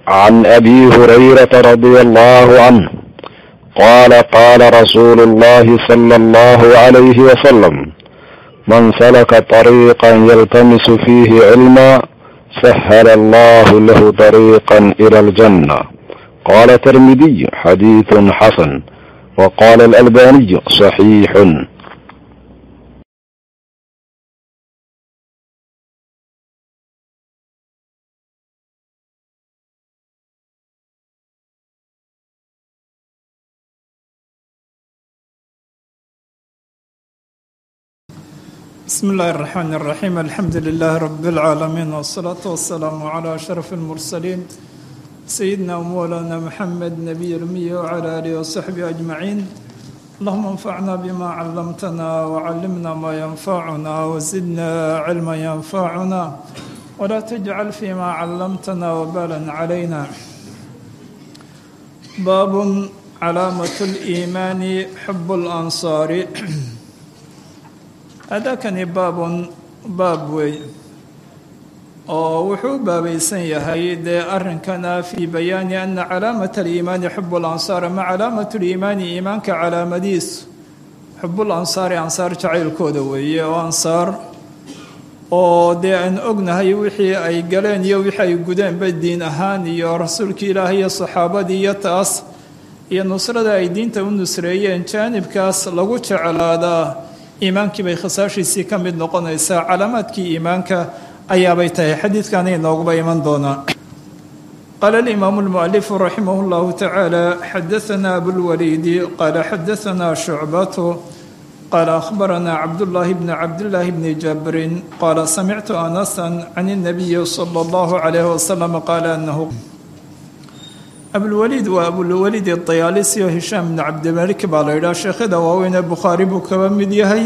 عن ابي هريره رضي الله عنه قال قال رسول الله صلى الله عليه وسلم من سلك طريقا يلتمس فيه علما سهل الله له طريقا الى الجنه قال الترمذي حديث حسن وقال الالباني صحيح بسم الله الرحمن الرحيم الحمد لله رب العالمين والصلاة والسلام على أشرف المرسلين سيدنا ومولانا محمد نبي الأمي وعلى آله وصحبه أجمعين اللهم انفعنا بما علمتنا وعلمنا ما ينفعنا وزدنا علما ينفعنا ولا تجعل فيما علمتنا وبالا علينا باب علامة الإيمان حب الأنصار adakani baabun baab wey oo wuxuu u baabaysan yahay dee arrinkana fii bayaani ana calaamata aliimaani xubu lansaar ama calaamatu liimaani iimaanka calaamadiisu xubul ansaari ansaar jacaylkooda weeye oo ansaar oo dee aan ognahay wixii ay galeen iyo wixii ay gudeenba diin ahaan iyo rasuulkii ilaahay iyo saxaabadii iyo taas iyo nusrada ay diinta u nusreeyeen jaanibkaas lagu jeclaadaa iimaankii bay khasaashiisii ka mid noqonaysaa calaamaadkii iimaanka ayaabay tahay xadiidkaana inooguba iman doonaa qaala alimaamu lmualifu raximah llahu tacaala xadaanaa abulwaliidi qaala xadaanaa shucbatu qaala akhbaranaa cabdullaahi bni cabdillaahi bni jabrin qaala samictu anasan can اnabiyi sala allahu calayh wasalam qaala anahu abulwaliid waa abulwaliid dayaalisi oo hishaam bni cabdimalik baa la yidhaha sheekhada waaweyn ee bukhaari buu kaba mid yahay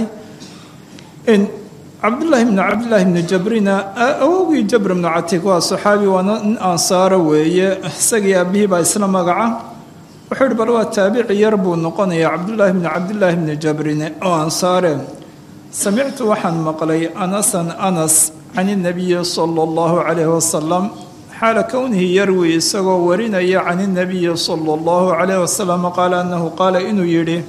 cabdullaahi bni cabdillaahi bni jabrina awowgii jabr bnu catig waa saxaabi waana nin ansaaro weeye isagii aabihii baa isla magaca wuxuu yihi bal waa taabici yar buu noqonayaa cabdullaahi bni cabdillaahi bni jabrine oo ansaare samictu waxaan maqlay anasan anas can inabiyi sala allahu calayhi wasalam xaala kownihi yarwi isagoo warinaya can inabiyi sala allahu calayh wasalam qaala annahu qaala inuu yidhi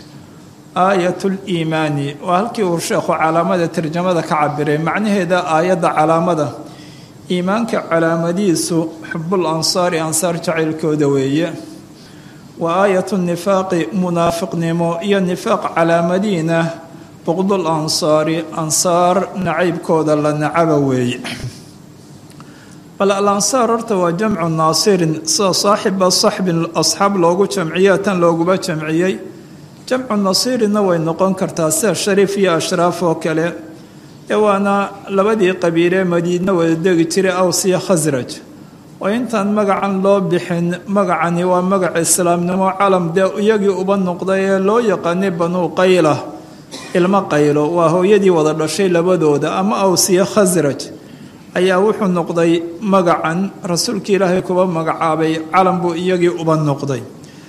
aayat liimaani waa halkii uu sheekhu calaamada tarjamada ka cabiray macnaheeda aayadda calaamada iimaanka calaamadiisu xubul ansaari ansaar jacaylkooda weeye wa aayatu nifaaqi munaafiqnimo iyo nifaaq calaamadiina buqdul ansaari ansaar nacaybkooda la nacaba weeye bal alansaar horta waa jamcu naasirin sida saaxiba saxbin asxaab loogu jamciya tan looguba jamciyey jamcu nasiirinna way noqon kartaa sida shariif iyo ashraaf oo kale ee waana labadii qabiilee madiina wada degi jiray aws iyo khasraj oo intaan magacan loo bixin magacani waa magac islaamnimo calam dee iyagii uba noqday ee loo yaqaanay banuu qayla ilmo qaylo waa hooyadii wada dhashay labadooda ama aws iyo khasraj ayaa wuxuu noqday magacan rasuulkii ilaahay kuba magacaabay calan buu iyagii uba noqday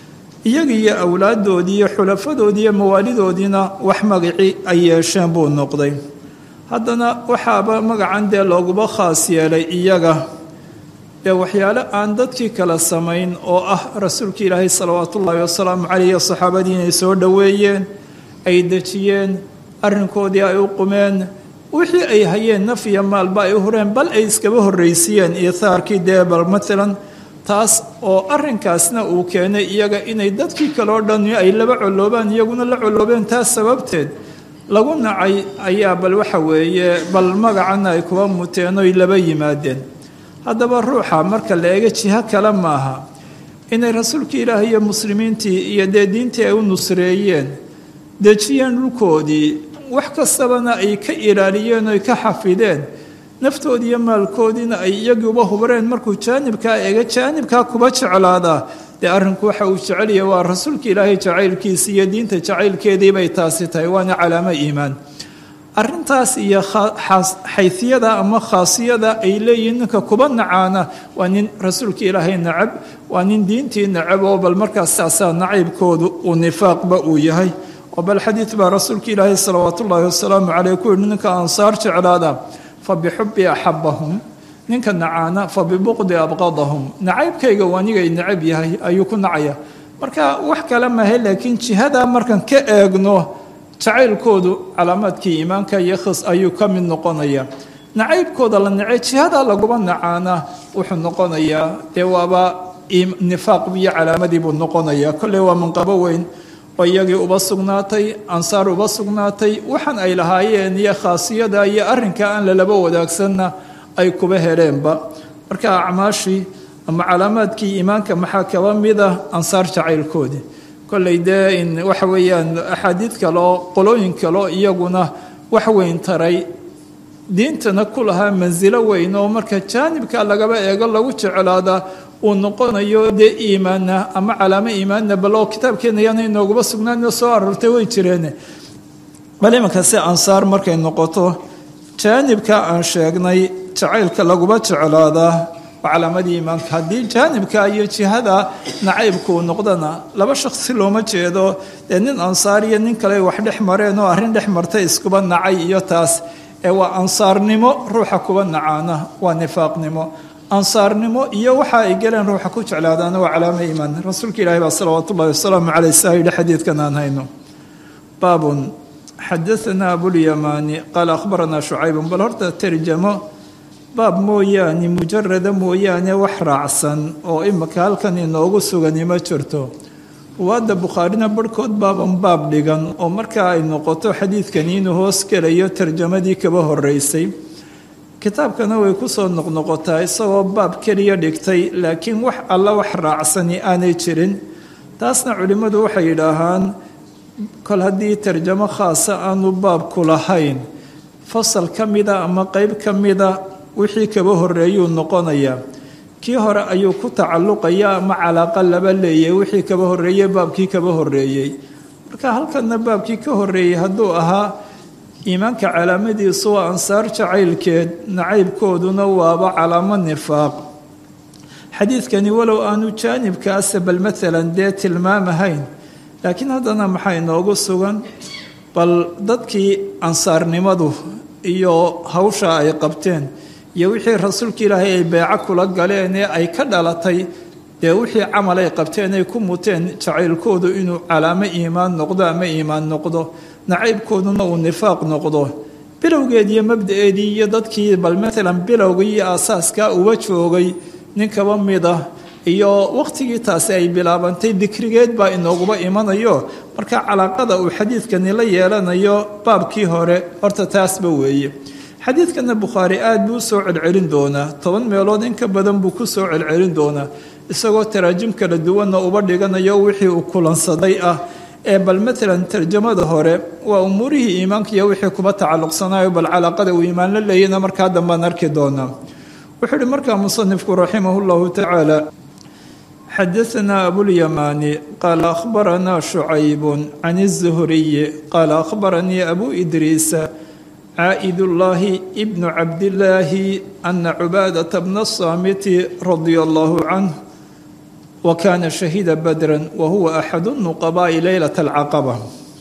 iyagii iyo awlaaddoodii iyo xulafadoodii iyo mawaalidoodiina wax magacii ay yeesheen buu noqday haddana waxaaba magacan dee looguba khaas yeelay iyaga dee waxyaale aan dadkii kala samayn oo ah rasuulkii ilaahay salawaatu ullaahi wasalaamu caleyh iyo saxaabadii inay soo dhoweeyeen ay dejiyeen arrinkoodii ay u qumeen wixii ay hayeen naf iyo maalba ay u hureen bal ay iskaba horraysiiyeen iithaarkii dee bal maalan taas oo arrinkaasna uu keenay iyaga inay dadkii kale oo dhan ay laba colloobaan iyaguna la colloobeen taas sababteed lagu nacay ayaa bal waxa weeye bal magacana ay kuba muteen oy laba yimaadeen haddaba ruuxa marka la eega jiho kale maaha inay rasuulkii ilaahay iyo muslimiintii iyo dee diintii ay u nusreeyeen dejiyeen dhulkoodii wax kastabana ay ka ilaaliyeen oy ka xafideen naftoodii iyo maalkoodiina ay iyagiiuba hubareen markuu jaanibkaa eega jaanibkaa kuba jeclaadaa dee arrinku waxa uu jecelyahay waa rasuulka ilaahay jacaylkiisa iyo diinta jacaylkeedii bay taasi tahay waana calaamo iimaan arintaas iyo xayiyada ama khaasiyada ay leeyihiin ninka kuba nacaana waa nin rasuulka ilaahay nacab waa nin diintii nacab oo bal markaas saasaa nacaybkoodu uu nifaaqba uu yahay oo bal xadiid baa rasuulka ilaahay salawaat ullaahi wasalaamu caleyh ku yihi ninka ansaar jeclaada fa bixubbi axabahum ninka nacaana fa bibuqdi abqadahum nacaybkayga wanigay necab yahay ayuu ku nacaya marka wax kale mahe laakiin jihadaa markan ka eegno jacaylkoodu calaamaadkii iimaanka iyo khis ayuu ka mid noqonaya nacaybkooda la nacay jihadaa laguba nacaana wuxuu noqonayaa dee waaba nifaaq iyo calaamadii buu noqonayaa kolley waa manqabo weyn oo iyagii uba sugnaatay ansaar uba sugnaatay waxaan ay lahaayeen iyo khaasiyada iyo arrinka aan lalaba wadaagsanna ay kuba heleenba marka acmaashii ama calaamaadkii iimaanka maxaa kaba mid ah ansaar jacaylkoodii kolley dee in waxa weeyaan axaadiid kaleo qolooyin kaleo iyaguna wax weyn taray diintana ku lahaa mansilo weyn oo marka jaanibka lagaba eego lagu jeclaadaa uu noqonayo dee iimaana ama calaamo iimaanna bal oo kitaabkeena yaana inooguba sugnaanoo soo aroortay way jireen bal imanka si ansaar markay noqoto jaanibka aan sheegnay jacaylka laguba jeclaadaa waa calaamadii iimaanka haddii jaanibka iyo jihada nacaybku uu noqdana laba shaksi looma jeedo dee nin ansaar iyo nin kale wax dhex mareen oo arrin dhex martay iskuba nacay iyo taas ee waa ansaarnimo ruuxa kuba nacaana waa nifaaqnimo ansaarnimo iyo waxa ay galeen ruuxa ku jeclaadaana waa calaamo iimaan rasuulka ilaahi baa salawaatu ullahi wasalaamu caleyh saa yidhi xadiidkan aan hayno baabun xadaanaa abulyamaani qaala akhbaranaa shucaybun bal horta tarjamo baab mooyaane mujarada mooyaane wax raacsan oo imika halkan inoogu sugani ma jirto ruwaadda bukhaarina barhkood baaban baab dhigan oo markaa ay noqoto xadiidkani inuu hoos gelayo tarjamadii kaba horeysay kitaabkana way kusoo noqnoqotaa isagoo baab keliya dhigtay laakiin wax alla wax raacsani aanay jirin taasna culimmadu waxay yidhaahaan kol haddii tarjamo khaasa aanu baabku lahayn fasal ka mida ama qeyb ka mida wixii kaba horeeyuu noqonayaa kii hore ayuu ku tacalluqaya ama calaaqa laba leeyay wixii kaba horeeyey baabkii kaba horeeyey marka halkanna baabkii ka horeeyey hadduu ahaa iimaanka calaamadiisu waa ansaar jacaylkeed nacaybkooduna waaba calaamo nifaaq xadiidkani walow aanu jaanibkaasa bal maalan dee tilmaamahayn laakiin haddana maxaa inoogu sugan bal dadkii ansaarnimadu iyo hawsha ay qabteen iyo wixii rasuulka ilaahay ay beeco kula galeen ee ay ka dhalatay dee wixii camal ay qabteen ay ku muteen jacaylkoodu inuu calaamo iimaan noqdo ama iimaan noqdo nacaybkooduna uu nifaaq noqdo bilowgeed iyo mabda-eedii iyo dadkii bal maalan bilowgii iyo aasaaska uba joogay nin kaba mid ah iyo waqtigii taasi ay bilaabantay dikrigeed baa inooguba imanayo marka calaaqada uu xadiidkani la yeelanayo baabkii hore horta taasba weeye xadiidkana bukhaari aada buu usoo celcelin doonaa toban meelood in ka badan buu ku soo celcelin doonaa isagoo taraajim kala duwanna uba dhiganayo wixii uu kulansaday ah ee bal maalan tarjamada hore waa umuurihii iimaanka iyo wixii kuba tacalluqsanayo bal calaaqada uu iimaan la leeyana markaa dambaan arki doonaa wuxuu uhi markaa musanifku raximah llahu tacaala xadaanaa abulyamaani qaala akhbaranaa shucaybun can الzuhriyi qaala akhbaranii abu idriisa caaid ullaahi bnu cabdillaahi ana cubaadata bna asaamiti radia allahu canh wa kaana shahiida badran wa huwa axadu nuqabaa'i leylata alcaqaba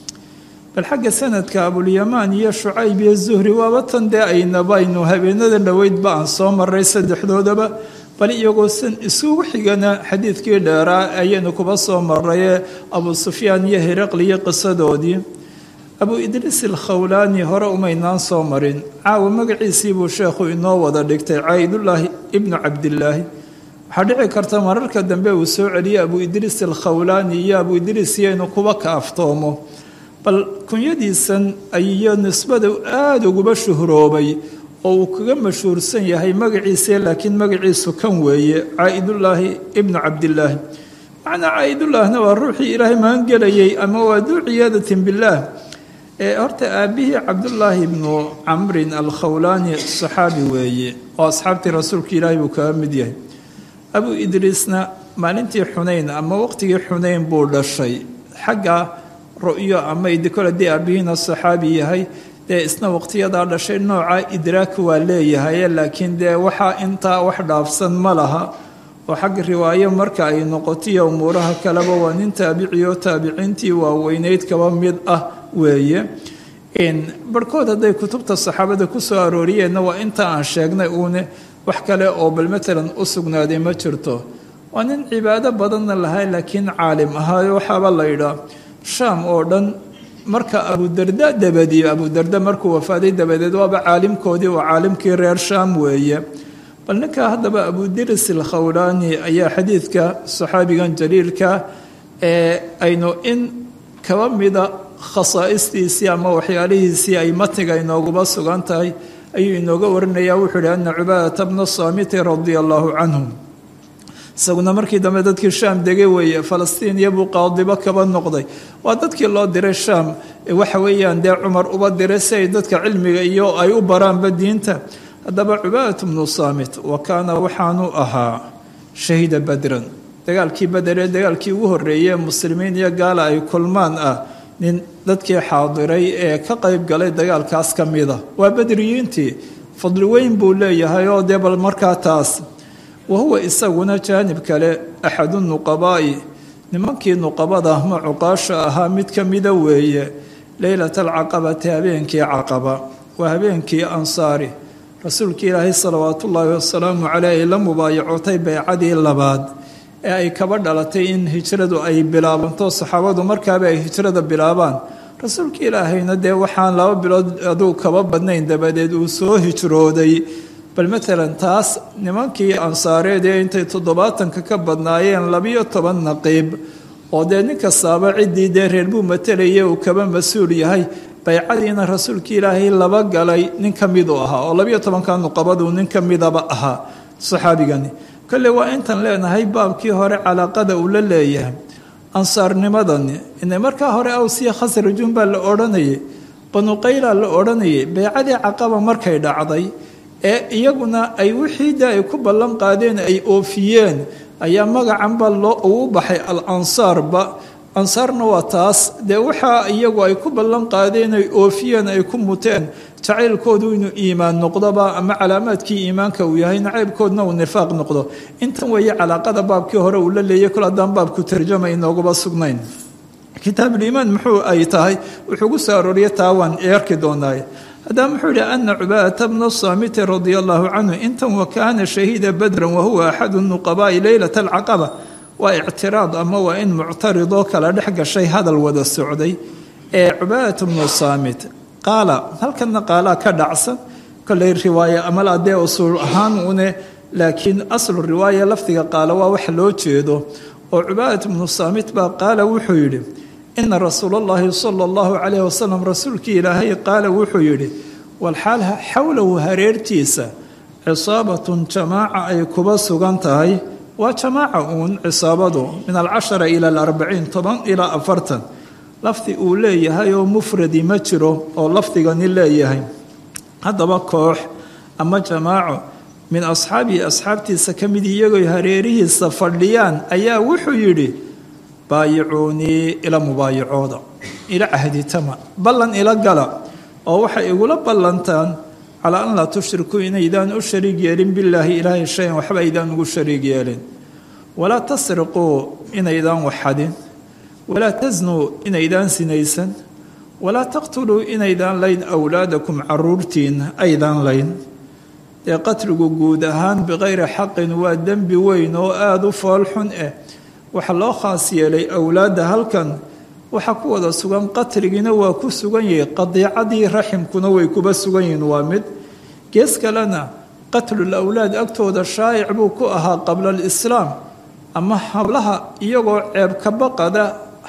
bal xagga sanadka abulyamaan iyo shucayb iyo zuhri waaba tan dee aynabaynu habeenada dhoweydba aan soo maray saddexdoodaba bal iyagoo san isugu xigana xadiidkii dheeraa ayaynu kuba soo marayee abu sufyaan iyo hiraqli iyo qisadoodii abu idriis alkhawlaani hore umaynaan soo marin caawa magaciisii buu sheekhu inoo wada dhigtay caayidullaahi ibnu cabdillaahi waxaa dhici karta mararka dambe uu soo celiyey abu idriis alkhawlaani iyo abu idriis iyo inuu kuba kaaftoomo bal kunyadiisan iyo nisbada aada uguba shuhroobay oo uu kaga mashhuursan yahay magaciisa laakiin magaciisu kan weeye caa'idullaahi ibnu cabdillaahi macnaa caa'idullaahna waa ruuxii ilaahay magangelayay ama waa duu ciyaadatin billaah ee horta aabbihii cabdullaahi ibnu camrin alkhawlaani saxaabi weeye oo asxaabtii rasuulka ilaahay buu kaga mid yahay abu idriisna maalintii xunayn ama waqtigii xunayn buu dhashay xagga ru'yo ama idikole dee aabbihiina saxaabi yahay dee isna waqtiyadaa dhashay nooca idraak waa leeyahay laakiin dee waxaa intaa wax dhaafsan ma laha oo xagga riwaayo marka ay noqotiyo umuuraha kaleba waa nin taabiciyo taabiciintii waaweyneyd kaba mid ah weeye barhkood hadday kutubta saxaabada ku soo arooriyeenna waa inta aan sheegnay uune wax kale oo bal matalan u sugnaaday ma jirto waa nin cibaado badanna lahay laakiin caalim ahaayo waxaaba la yidhaa shaam oo dhan marka abudarda dabadiyo abudarda markuu wafaaday dabadeed waaba caalimkoodii oo caalimkii reer shaam weeye bal ninka haddaba abudiris alkhawlaani ayaa xadiidka saxaabigan jaliilka ee aynu in kaba mida khasaa'istiisii ama waxyaalihiisii ay matniga inooguba sugan tahay ayuu inooga warinaya wuxuu ihi ana cubaadata bna saamiti radia allaahu canhum isaguna markii dambe dadkii shaam degay weeye falastiin iyobuu qaadibo kaba noqday waa dadkii loo diray shaam waxa weeyaan dee cumar uba diray si ay dadka cilmiga iyo ay u baraanba diinta haddaba cubaadat bnu saamit wa kaana waxaanu ahaa shahiida badran dagaalkii bader ee dagaalkii ugu horreeyey muslimiin iyo gaala ay kulmaan ah nin dadkii xaadiray ee ka qayb galay dagaalkaas ka mida waa badriyiintii fadli weyn buu leeyahay oo dee bal markaa taas wa huwa isaguna jaanib kale axadu nuqabaa'i nimankii nuqabada ama cuqaasha ahaa mid ka mida weeye leylata alcaqabati habeenkii caqaba waa habeenkii ansaari rasuulkii ilaahay salawaatu ullaahi wasalaamu caleyh ay la mubaayacotay baycadii labaad ee ay kaba dhalatay in hijradu ay bilaabanto saxaabadu markaaba ay hijrada bilaabaan rasuulka ilaahayna dee waxaan laba bilood aduu kaba badnayn dabadeed uu soo hijrooday bal matalan taas nimankii ansaareed ee intay toddobaatanka ka badnaayeen labiyo toban naqiib oo dee nin kastaaba ciddii dee reer buu matalayay uu kaba mas-uul yahay baycadiina rasuulka ilaahay laba galay nin ka miduu ahaa oo labiyo tobanka nuqabaduu nin ka midaba ahaa saxaabigani kolle waa intan leenahay baabkii hore calaaqada uu la leeyahay ansaarnimadani ina markaa hore awsiya khasrajun baa la odhanayay banuqayla la odhanayay baycadii caqaba markay dhacday ee iyaguna ay wixii de ay ku ballan qaadeen ay oofiyeen ayaa magacanba loo ugu baxay al ansaarba ansaarna waa taas dee waxaa iyagu ay ku ballan qaadeen ay oofiyeen ay ku muteen jacaylkoodu inuu iimaan noqdoba ama calaamaadkii iimaanka uu yahay nacaybkoodna uu nifaaq noqdo intan weeye calaaqada baabkii hore uu la leeyay kol haddaan baabku tarjama inooguba sugnayn kitaabuliimaan muxuu ay tahay wuxuu gu soo arooriya taawaan eerki doonaaye haddaba muxuu yihi ana cubaadata bna saamiti radia allahu canhu intan wa kaana shahiida badran wahuwa axadu nuqabaa'i leylata alcaqaba waa ictiraad ama waa in muctaridoo kala dhex gashay hadal wada socday ee cubaadata bnu saamit qaala halkana qaalaa ka dhacsan koley riwaaye amal adee usuul ahaan une laakiin aslu riwaaya lafdiga qaala waa wax loo jeedo oo cubaadat bnu saamit baa qaala wuxuu yidhi ina rasuula allahi sala allahu calayh wasalam rasuulkii ilaahay qaala wuxuu yidhi walxaal xowlahu hareertiisa cisaabatun jamaaca ay kuba sugan tahay waa jamaaca uun cisaabadu min alcashara ila alarbaciin toban ilaa afartan lafdi uu leeyahay oo mufradi ma jiro oo lafdigani leeyahay haddaba koox ama jamaaco min asxaabihi asxaabtiisa ka mid iyagoy hareerihiisa fadhiyaan ayaa wuxuu yidhi baayicuunii ila mubaayacooda ila cahditama ballan ila gala oo waxay igula ballantaan calaa an laa tushrikuu inaydaan u shariig yeelin bilaahi ilaahay shayan waxba aydaan ugu shariig yeelin walaa tasriquu inaydaan waxadin walaa tasnuu inaydaan sinaysan walaa taqtuluu inaydaan layn awlaadakum caruurtiina aydaan layn dee qatligu guud ahaan bikayri xaqin waa dembi weyn oo aada u foolxun ah waxaa loo khaas yeelay awlaadda halkan waxaa ku wada sugan qatligiina waa ku sugan yahay qadiicadii raximkuna way kuba sugan yihiin waa mid gees kalena qatlul awlaad agtooda shaa'ic buu ku ahaa qabla alislaam ama hablaha iyagoo ceeb kabaqada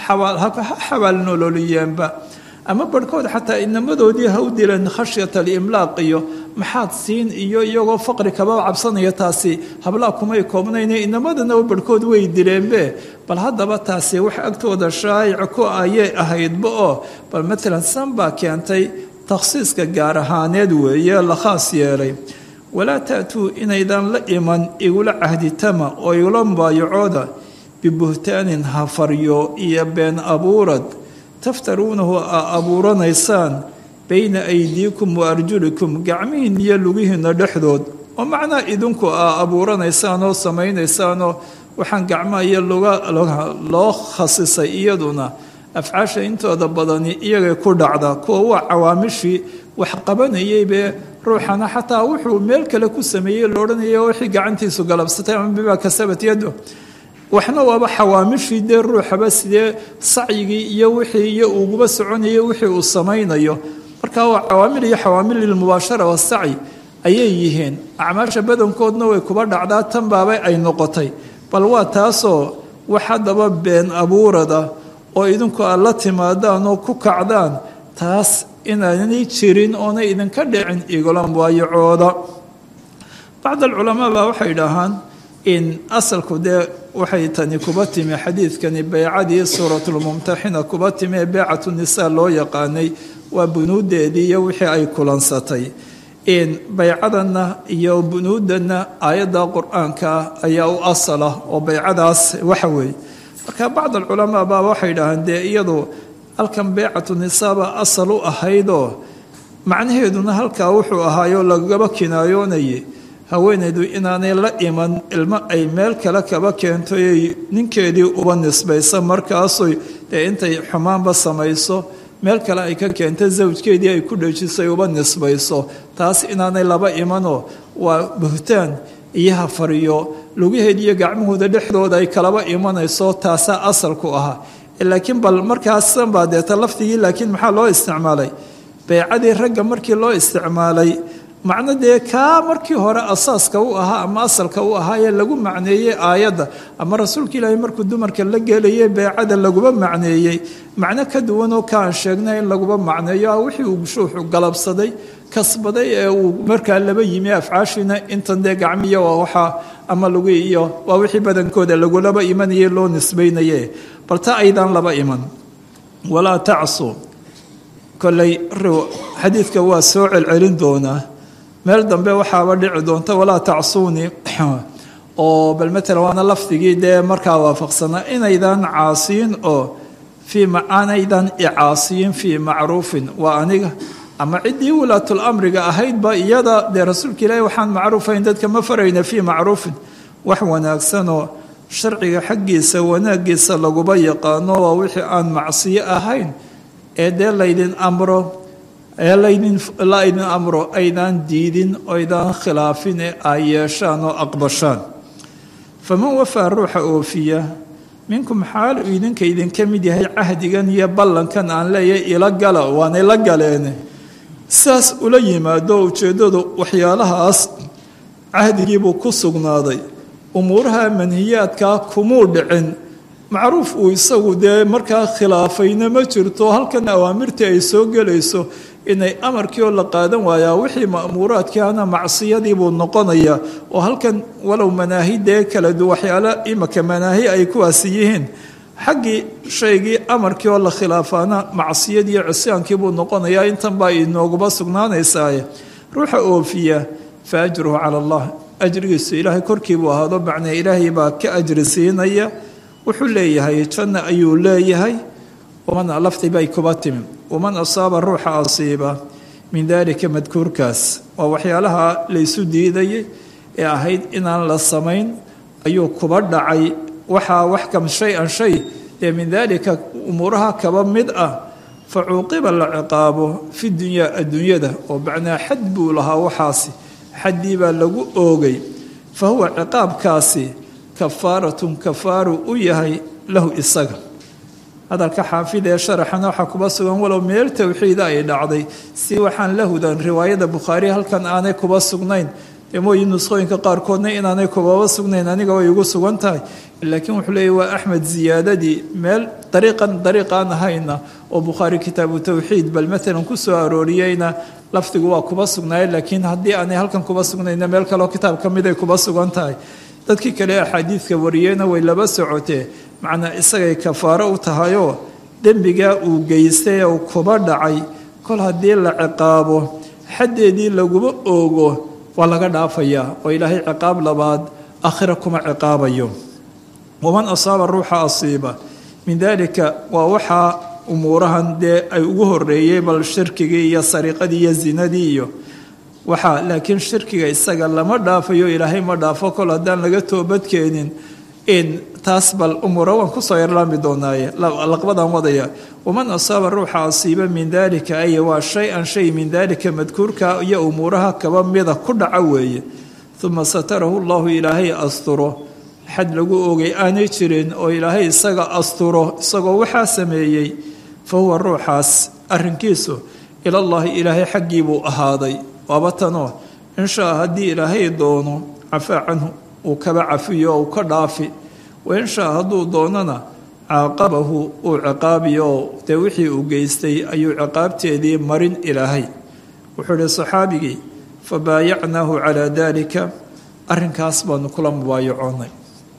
ha xabaal nololiyeenba ama barhkood xataa inamadoodii ha u dileen khashyata alimlaaq iyo maxaad siin iyo iyagoo faqri kaba cabsanaya taasi hablaa kumay koobnayne inamadana barhkood way dileenbe bal haddaba taasi wax agtooda shaayic ku ayay ahaydba oo bal matalan san baa keentay takhsiiska gaar ahaaneed weeye la khaas yeelay walaa ta'tuu inaydan la iman igula cahditama oo igula mubaayacooda bibuhtaanin hafaryo iyo been abuurad taftaruunahu aa abuuranaysaan bayna aydiikum wa arjulikum gacmihiin iyo lugihiinna dhexdood oo macnaa idinku aa abuuranaysaan oo samaynaysaanoo waxaan gacmaha iyo luga loo khasisay iyaduna afcaasha intooda badani iyagay ku dhacdaa kuwa waa cawaamishii wax qabanayeybe ruuxana xataa wuxuu meel kale ku sameeyey la odhanaya wixii gacantiisu galabsatay ama bimaa kasabat yado waxna waaba xawaamishii dee ruuxaba sidee sacyigii iyo wixii iyo uguba soconayo wixii uu samaynayo marka waa cawaamil iyo xawaamil lilmubaashara wasacyi ayay yihiin acmaasha badankoodna way kuba dhacdaa tan baabay ay noqotay bal waa taasoo wax haddaba been abuurada oo idinku aad la timaadaan oo ku kacdaan taas inaanay jirin oonay idinka dhicin igolan waayacooda bacd alculamaa baa waxay dhahaan in asalku dee waxay tani kuba timi xadiidkani beycadii suuratulmumtaxina kuba timi ee beycatu nisaa loo yaqaanay waa bunuudeedii iyo wixii ay kulansatay in baycadanna iyo bunuudanna aayadda qur-aanka ayaa u asal ah oo beycadaas waxa weeye marka bacd alculamaa baa waxay dhahaan dee iyadu halkan beycatu nisaaba asal u ahaydoo macnaheeduna halkaa wuxuu ahaayoo lagaba kinaayoonayay haweenaydu inaanay la iman ilmo ay meel kale kaba keento ay ninkeedii uba nisbaysa markaasoy dee intay xumaanba samayso meel kale ay ka keento zawjkeedii ay ku dhejisay uba nisbayso taas inaanay laba imanoo waa buhtaan iyo hafariyo lugaheed iyo gacmahooda dhexdooda ay kalaba imanayso taasaa asalku ahaa laakiin bal markaasan baa deeta lafdigii laakiin maxaa loo isticmaalay beycadii ragga markii loo isticmaalay macno dee kaa markii hore asaaska u ahaa ama asalka u ahaayee lagu macneeyey aayadda ama rasuulka ilaahay markuu dumarka la gelayay beycada laguba macneeyey macno ka duwanoo kaan sheegnay in laguba macneeyo ah wixii uu shuuxu galabsaday kasbaday ee uu markaa laba yimi afcaashiina intan dee gacmiya waa waxaa ama lagu iyo waa wixii badankooda lagulaba imanayay loo nisbaynaye bal ta aydan laba iman walaa tacsu koley xadiidka waa soo celcelin doonaa meel dambe waxaaba dhici doonta walaa tacsuunii oo bal matalan waana lafdigii dee markaa waafaqsanaa inaydan caasiyin oo fii aanaydan icaasiyin fii macruufin waa aniga ama ciddii walaatul amriga ahaydba iyada dee rasuulka ilaahi waxaan macruufayn dadka ma farayna fii macruufin wax wanaagsanoo sharciga xaggiisa wanaagiisa laguba yaqaano waa wixii aan macsiyo ahayn ee dee laydin amro ee laydin la ydin amro aydaan diidin oydaan khilaafin ee ay yeeshaan oo aqbashaan faman wafaa ruuxa oofiya minkum xaal uu idinka idinka mid yahay cahdigan iyo ballankan aan leeyahay ila gala waanay la galeene saas ula yimaado ujeeddadu waxyaalahaas cahdigiibuu ku sugnaaday umuuraha manhiyaadkaa kumuu dhicin macruuf uu isagu dee markaa khilaafayna ma jirto halkan awaamirtii ay soo gelayso inay amarkii oo la qaadan waayaa wixii ma'muuraadkiihana macsiyadii buu noqonayaa oo halkan walow manaahi dee kala du waxyaalo imaka manaahi ay kuwaasi yihiin xaggii shaygii amarkii oo la khilaafaana macsiyadii iyo cisyaankii buu noqonayaa intan baa inooguba sugnaanaysaaye ruuxa oofiya fa ajruhu cala allah ajrigiisu ilaahay korkii buu ahaado macnaa ilaahay baa ka ajri siinaya wuxuu leeyahay janna ayuu leeyahay waman lafdi bay kuba timi waman asaaba ruuxa asiiba min daalika madkuurkaas waa waxyaalaha laysu diidayay ee ahayd inaan la samayn ayuu kuba dhacay waxaa wax kam shay-an shay dee min daalika umuuraha kaba mid ah fa cuuqiba la ciqaabo fi dunyaa adduunyada oo macnaa xad buu lahaa waxaasi xaddii baa lagu oogay fa huwa ciqaabkaasi kafaaratun kafaaru u yahay lahu isaga hadalka xaafid ee sharaxana waxaa kuba sugan walow meel towxiida ay dhacday si waxaan lahudan riwaayada bukhaari halkan aanay kuba sugnayn dee mooyi nusqooyinka qaarkoodna inaanay kubaba sugnayn aniga way ugu sugan tahay laakiin wuxuu leeyahy waa axmed ziyaadadii meel dariiqan dariiqaan ahayna oo bukhaari kitaabu towxiid bal maalan ku soo arooriyeyna lafdigu waa kuba sugnaaye laakiin haddii aanay halkan kuba sugnayna meel kaleo kitaab ka mid ay kuba sugan tahay dadkii kale axaadiidka wariyeyna way laba socotee macnaa isagay kafaaro u tahayoo dembigaa uu geystay ee uu kuba dhacay kol haddii la ciqaabo xaddeedii laguma oogo waa laga dhaafayaa oo ilaahay ciqaab labaad aakhira kuma ciqaabayo waman asaaba ruuxa asiiba min daalika waa waxaa umuurahan dee ay ugu horeeyey bal shirkigii iyo sariiqadii iyo zinadii iyo waxaa laakiin shirkiga isaga lama dhaafayo ilaahay ma dhaafo kol haddaan laga toobadkeenin in taas bal umuura waan kusoo yarlaami doonaaye laqbadan wadaya waman asaaba ruuxa asiiba min daalika ay waa shay-an shay min daalika madkuurka iyo umuuraha kaba mida ku dhaca weeye uma satarahu llahu ilaahay asturo xad lagu ogay aanay jirin oo ilaahay isaga asturo isagoo waxaa sameeyey fa huwa ruuxaas arrinkiisu ilallaahi ilaahay xaggii buu ahaaday waaba tanoo inshaa haddii ilaahay doono cafaa canhu uu kaba cafiyo oo uu ka dhaafi wainshaa hadduu doonana caaqabahu uu ciqaabiyo oo dee wixii uu geystay ayuu ciqaabteedii marin ilaahay wuxuu ihi saxaabigii fa baayacnaahu calaa daalika arrinkaas baanu kula mubaayacoonay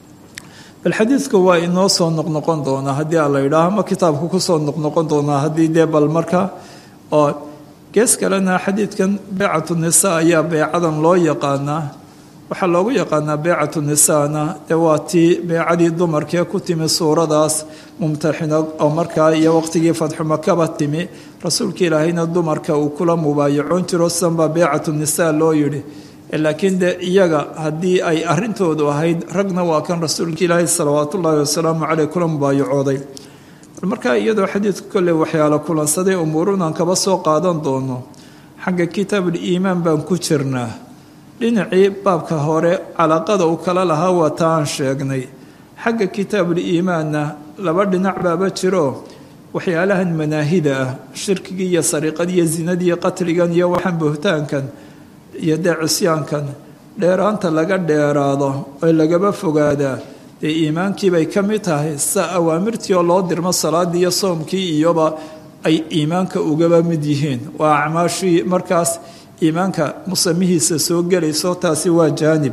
bal xadiidku waa inoo soo noqnoqon doonaa haddii a la yidhaaho ma kitaabku kusoo noqnoqon doonaa haddii dee bal marka oo gees kalena xadiidkan beecatu nisaa ayaa beecadan loo yaqaanaa waxaa loogu yaqaanaa beecatu nisaana dee waa tii beecadii dumarkee ku timi suuradaas mumtaxina oo markaa iyo waqtigii fadxumakaba timi rasuulka ilaahayna dumarka uu kula mubaayacoon jiro sidanbaa beecatu nisaa loo yidhi laakiin de iyaga haddii ay arintoodu ahayd ragna waa kan rasuulka ilaahay salawaat ullaahi wasalaamu caleyh kula mubaayacooday markaa iyadoo xadiidku kolley waxyaalo kulansaday umuurunaan kaba soo qaadan doono xagga kitaabuliimaan baan ku jirnaa dhinacii baabka hore calaaqada uu kala lahaa waa ta aan sheegnay xagga kitaabuliimaanna laba dhinac baaba jiro waxyaalahan manaahida ah shirkigii iyo sariiqadiiyo zinadiiyo qatligan iyo waxaan buhtaankan iyo dee cisyaankan dheeraanta laga dheeraado oo lagaba fogaadaa dee iimaankiibay ka mid tahay sa awaamirtii oo loo dirmo salaadii iyo soomkii iyoba ay iimaanka ugaba mid yihiin waa acmaashii markaas iimaanka musamihiisa soo gelayso taasi waa jaanib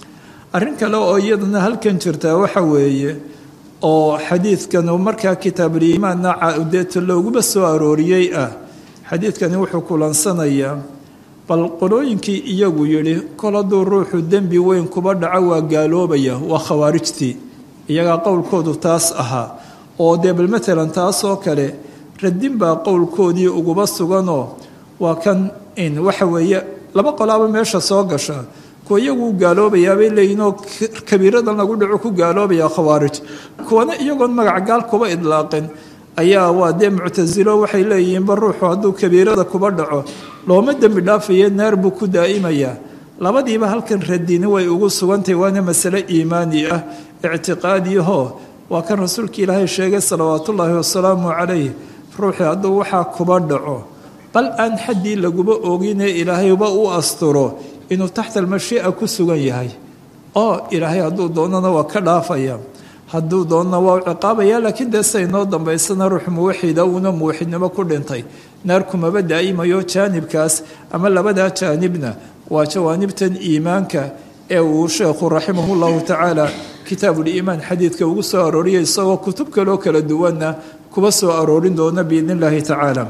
arrin kale oo iyadana halkan jirtaa waxa weeye oo xadiidkan markaa kitaabuliimaanna deeta looguba soo arooriyey ah xadiidkani wuxuu kulansanayaa bal qolooyinkii iyagu yidhi kol hadduu ruuxu dembi weyn kuba dhaco waa gaaloobaya waa khawaarijtii iyagaa qowlkoodu taas ahaa oo dee bal matalan taasoo kale radin baa qowlkoodii uguba suganoo waa kan in waxa weeye laba qolaaba meesha soo gasha kuwa iyagu gaaloobayaabay leeyihinoo kabiiradan lagu dhaco ku gaaloobaya khawaarij kuwana iyagoon magac gaal kuba idlaaqin ayaa waa dee muctasilo waxay leeyihiinba ruuxu hadduu kabiirada kuba dhaco looma dembi dhaafaye naar buu ku daa'imayaa labadiiba halkan radini way ugu sugantahay waana masale iimaani ah ictiqaadiyahoo waa kan rasuulka ilaahay sheegay salawaatullaahi wasalaamu calayh ruuxii hadduu waxaa kuba dhaco bal aan xaddii laguba oginee ilaahayba u asturo inuu taxta almashii'a ku sugan yahay oo ilaahay hadduu doonana waa ka dhaafaya hadduu doonana waa u ciqaabaya laakiin dee siday noo dambaysana ruux muwaxida uuna muwaxidnimo ku dhintay naar kumaba daa'imayo jaanibkaas ama labadaa jaanibna waa jawaanibtan iimaanka ee uu sheekhu raximahu llahu tacaala kitaabuliimaan xadiidka ugu soo arooriyay isagoo kutub kaloo kala duwanna kuba soo aroorin doona biidni illaahi tacaala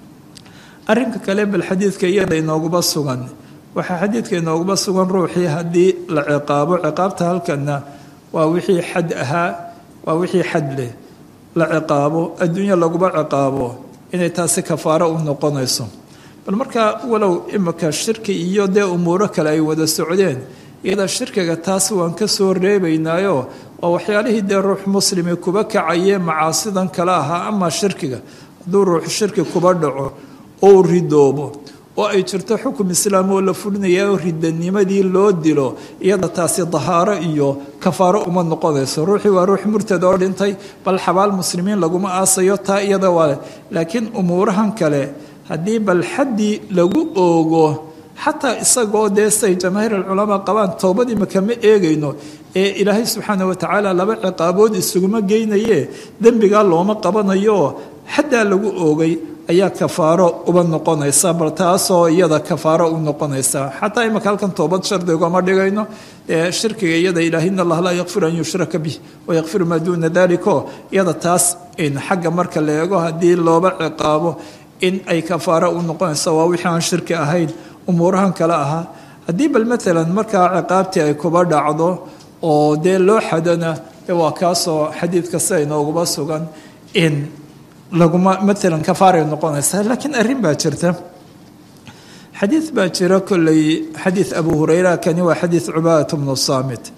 arrinka kale bal xadiidka iyada inooguba sugan waxaa xadiidka inooguba sugan ruuxii haddii la ciqaabo ciqaabta halkanna waa wixii xad ahaa waa wixii xad leh la ciqaabo adduunya laguba ciqaabo inay taasi kafaaro u noqonayso bal markaa walow imika shirki iyo dee umuuro kale ay wada socdeen iyada shirkiga taas waan ka soo reebaynaayo waa waxyaalihii dee ruux muslimi kuba kacayee macaasidan kale ahaa ama shirkiga hadduu ruux shirki kuba dhaco oo ridoobo oo ay jirto xukum islaam oo la fulinaya oo ridanimadii loo dilo iyada taasi dahaaro iyo kafaaro uma noqonayso ruuxii waa ruux murtad oo dhintay bal xabaal muslimiin laguma aasayo taa iyada waa laakiin umuurahan kale haddii bal xaddii lagu oogo xataa isagoo dee say jamaahiir alculamaa qabaan towbad imika ma eegayno ee ilaahay subxaana watacaala laba ciqaabood isuguma geynaye dembigaa looma qabanayo xaddaa lagu oogay ayaa kafaaro uba noqonaysa bal taasoo iyada kafaaro u noqonaysa xataa imika halkan toobad shardigoma dhigayno ee shirkiga iyada ilaah in allah laa yakfiru an yushraka bih wayakfiru maa duuna daliko iyada taas in xagga marka la eego haddii looba ciqaabo in ay kafaaro u noqonaysa waa wixii aan shirki ahayn umuurahan kale ahaa haddii bal maalan markaa ciqaabtii ay kuba dhacdo oo dee loo xadana waa kaasoo xadiidka sida inooguba sugan in laguma maalan kafaaray noqonaysaa laakiin arrin baa jirta xadiid baa jira kolley xadiid abu hureyra kani waa xadiid cubaadat bnu saamit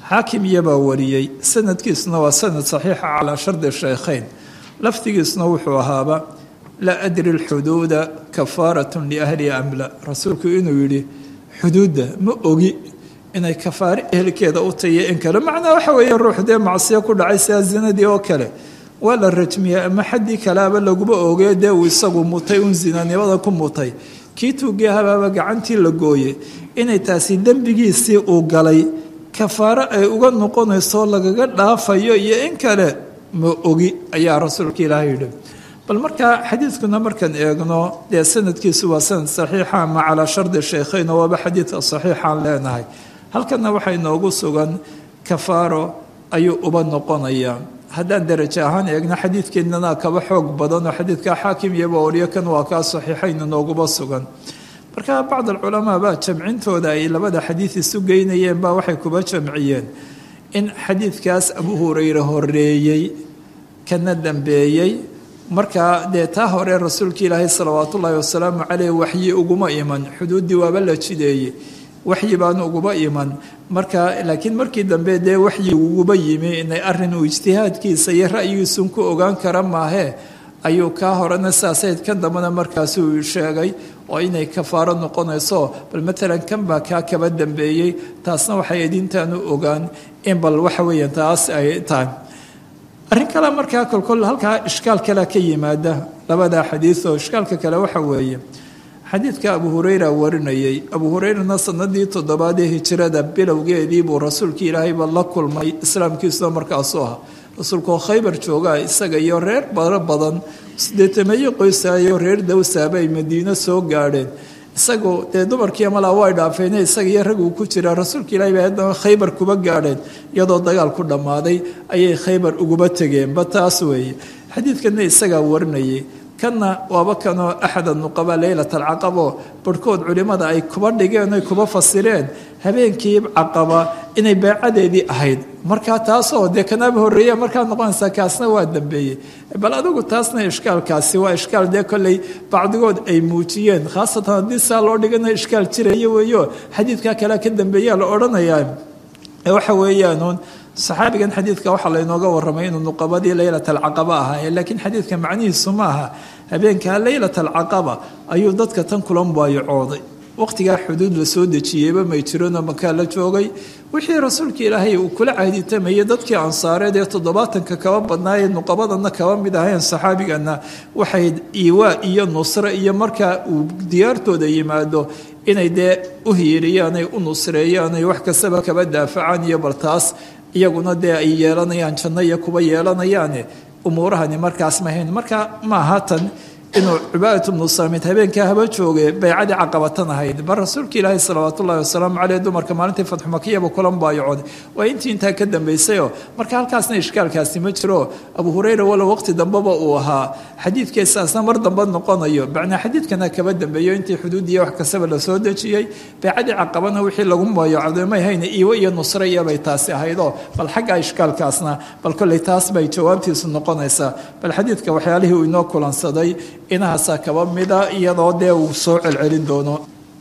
xaakim iyabaa wariyey sanadkiisuna waa sanad saxiixa calaa shardi shaykhayn lafdigiisuna wuxuu ahaaba laa adri lxuduuda kafaaratun liahli amla rasuulku inuu yidhi xuduudda ma ogi inay kafaare ehelkeeda u tahiyo in kale macnaa waxa weeye ruux dee macsiyo ku dhacay sidaa zinadii oo kale waa la rajmiyey ama xaddii kaleaba laguma oogee dee uu isagu mutay un zinanimada ku mutay kii tuugii habaaba gacantii la gooyey inay taasi dembigiisii uu galay kafaaro ay uga noqonayso lagaga dhaafayo iyo in kale ma ogi ayaa rasuulka ilaahay yidhi bal markaa xadiidkuna markaan eegno dee sanadkiisu waa sanad saxiixa ama calaa shardi shaykhayn oo waaba xadiidka saxiixaan leenahay halkana waxaa inoogu sugan kafaaro ayuu uba noqonayaa haddaan darajo ahaan eegno xadiidkeennana kaba xoog badan oo xadiidka xaakim iyoba oriyo kan waa kaa saxiixayn inooguba sugan marka bacd alculamaa baa jamcintooda ay labada xadiid isu geynayeen baa waxay kuba jamciyeen in xadiidkaas abu hureyre horeeyey kana dambeeyey markaa dee taa hore rasuulka ilaahay salawaat ullaahi wasalaamu caleyh waxyi uguma iman xuduuddii waaba la jideeyey waxyi baanu uguba iman marka laakiin markii dambe dee waxyi uguba yimi inay arin uu ijtihaadkiisa iyo ra'yigiisun ku ogaan kara maahee ayuu kaa horena saasayd kan dambena markaasuu sheegay oo inay kafaaro noqonayso bal matalan kan baa kaa kaba dambeeyey taasna waxay idintaanu ogaan in bal waxa weeyaan taas ay tahay arrin kale markaa kolkol halkaa ishkaal kale ka yimaada labada xadiid oo ishkaalka kale waxa weeye xadiidka abu hureyra warinayay abu hureyrana sanadii toddobaad ee hijirada bilowgeedii buu rasuulkii ilaahayba la kulmay islaamkiisuna markaasu ah rasuulkuoo khaybar joogaa isaga iyo reer baro badan sideetameeyo qoysaayo reer dawsaaba ay madiino soo gaadheen isagu dee dumarkii malaa way dhaafeen isaga iyo rag uu ku jira rasuulka ilahi bay haddana khaybar kuba gaadheen iyadoo dagaal ku dhammaaday ayay khaybar uguba tegeenba taas weeye xadiidkana isagaa warinayay kanna waaba kanoo axad nuqaba leylat alcaqabo barhkood culimmada ay kuba dhigeen oy kuba fasireen habeenkii caqaba inay beecadeedii ahayd markaa taasoo dee kanaaba horreeya markaa noqonaysaa kaasna waa dambeeyey bal adigu taasna ishkaalkaasi waa ishkaal dee kolley bacdigood ay muujiyeen khaasatan haddii saa loo dhigana ishkaal jiraya weeyo xadiidkaa kalea ka dambeeyaa la odhanayaa waxa weeyaanuun saxaabigan xadiidka waxaa laynooga waramay inuu nuqabadii leylat alcaqaba ahaa laakiin xadiidka macnihiisu ma aha habeenkaa leylat alcaqaba ayuu dadka tan kulan baayacooday waqtigaa xuduud la soo dejiyeyba may jiranoo makaa la joogay wixii rasuulka ilaahay uu kula cahditamayay dadkii ansaareed ee toddobaatanka kaba badnaayee nuqabadana kaba mid ahayn saxaabigana waxay iwaa iyo nusre iyo markaa uu diyaartooda yimaado inay dee u hiiriyaan ay u nusreeyaan ay wax kastaba kaba daafacaan iyo bal taas iyaguna dee ay yeelanayaan janno iyo kuba yeelanayaane umuurahani markaas mahayn marka maaha tan inuu cubaadat bnu saamid habeenkaa haba jooge baycadii caqabatan ahayd bal rasuulka ilaahi salawaat ullahi wasalaamu caleyh dumarka maalintii fatxu makiyaba kulan baayacooday waa intii intaa ka dambaysayoo marka halkaasna ishkaalkaasi ma jiro abu hureyra walow waqti dambeba uu ahaa xadiidkeesaasna mar dambe noqonayo macnaa xadiidkana kaba dambeeyo intii xuduudiya wax kastaba la soo dejiyey baycadii caqabana wixii lagu baayacooday may hayne iiwo iyo nusre iyobay taasi ahaydoo bal xagga ishkaalkaasna bal kolley taas bay jawaabtiisu noqonaysaa bal xadiidka waxyaalihii uu inoo kulansaday inahaasaa kaba mida iyadoo dee uu soo celcelin doono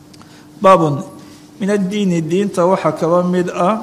baabun min addiini diinta waxaa kaba mid ah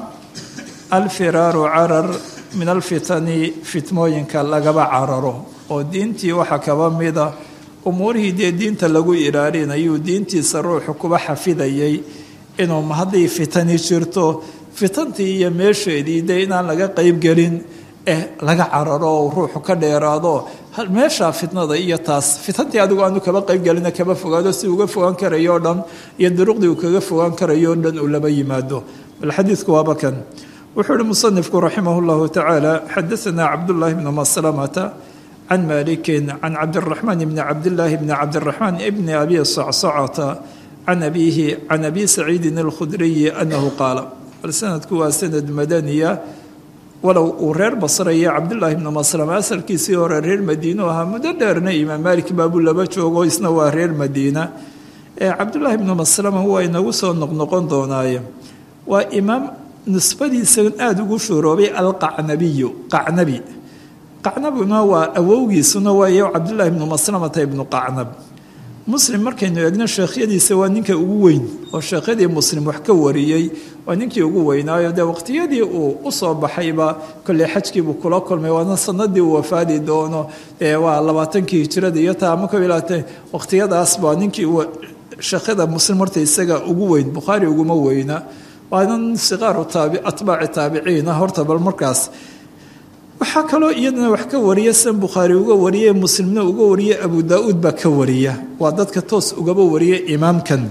alfiraaru carar min alfitani fitmooyinka lagaba cararo oo diintii waxaa kaba mida umuurihii dee diinta lagu ilaalinayuu diintiisa ruuxu kuba xafidayay inuu hadday fitani jirto fitantii iyo meesheedii dee inaan laga qeybgelin eh laga cararo oo ruuxu ka dheeraado meeshaa fitnada iyo taas fitantii adigu aanu kaba qeybgelina kaba fogaado si uga fogaan karayo o dhan iyo duruqdii uu kaga fogaan karayo o dhan uu laba yimaado bal xadiidku waaba kan wuxuu uhi musanifku raximah llahu tacaala xadaanaa cabdullaahi bnu maslamata can malikin can cabdiraxmaan bni cabdillaahi bni cabdiraxmaan bni abi sacsacata can abiihi can abi saciidin alkhudriyi anahu qaala bal sanadku waa sanad madaniya walow uu reer basraya cabdullaahi bnu maslama asalkiisii hore reer madiinu ahaa muddo dheerna imaam maalik baabuu laba joogo isna waa reer madiina cabdullaahi bnu maslama waa inagu soo noqnoqon doonaaye waa imaam nisbadiisa aada ugu shuuroobay alqacnabiyu qacnabi qacnabuna waa awowgiisuna waayo cabdullaahi bnu maslamata ibnu qacnab muslim markaynu eegno sheekhyadiisa waa ninka ugu weyn oo sheekhyadii muslim wax ka wariyey waa ninkii ugu weynaayo dee waqtiyadii uu usoo baxayba kolley xajkiibuu kula kulmay waana sanadii uu wafaadi doono ee waa labaatankii hijirada iyo taa ama kob labaatan waqtiyadaas baa ninkii sheekhyada muslim horta isaga ugu weyn bukhaari uguma weyna waana siqaaru taabi atbaaci taabiciina horta bal markaas waxaa kaloo iyadana wax ka wariya san bukhaari uga wariye muslimna uga wariye abu daa-uud baa ka wariya waa dadka toos ugaba wariya imaamkan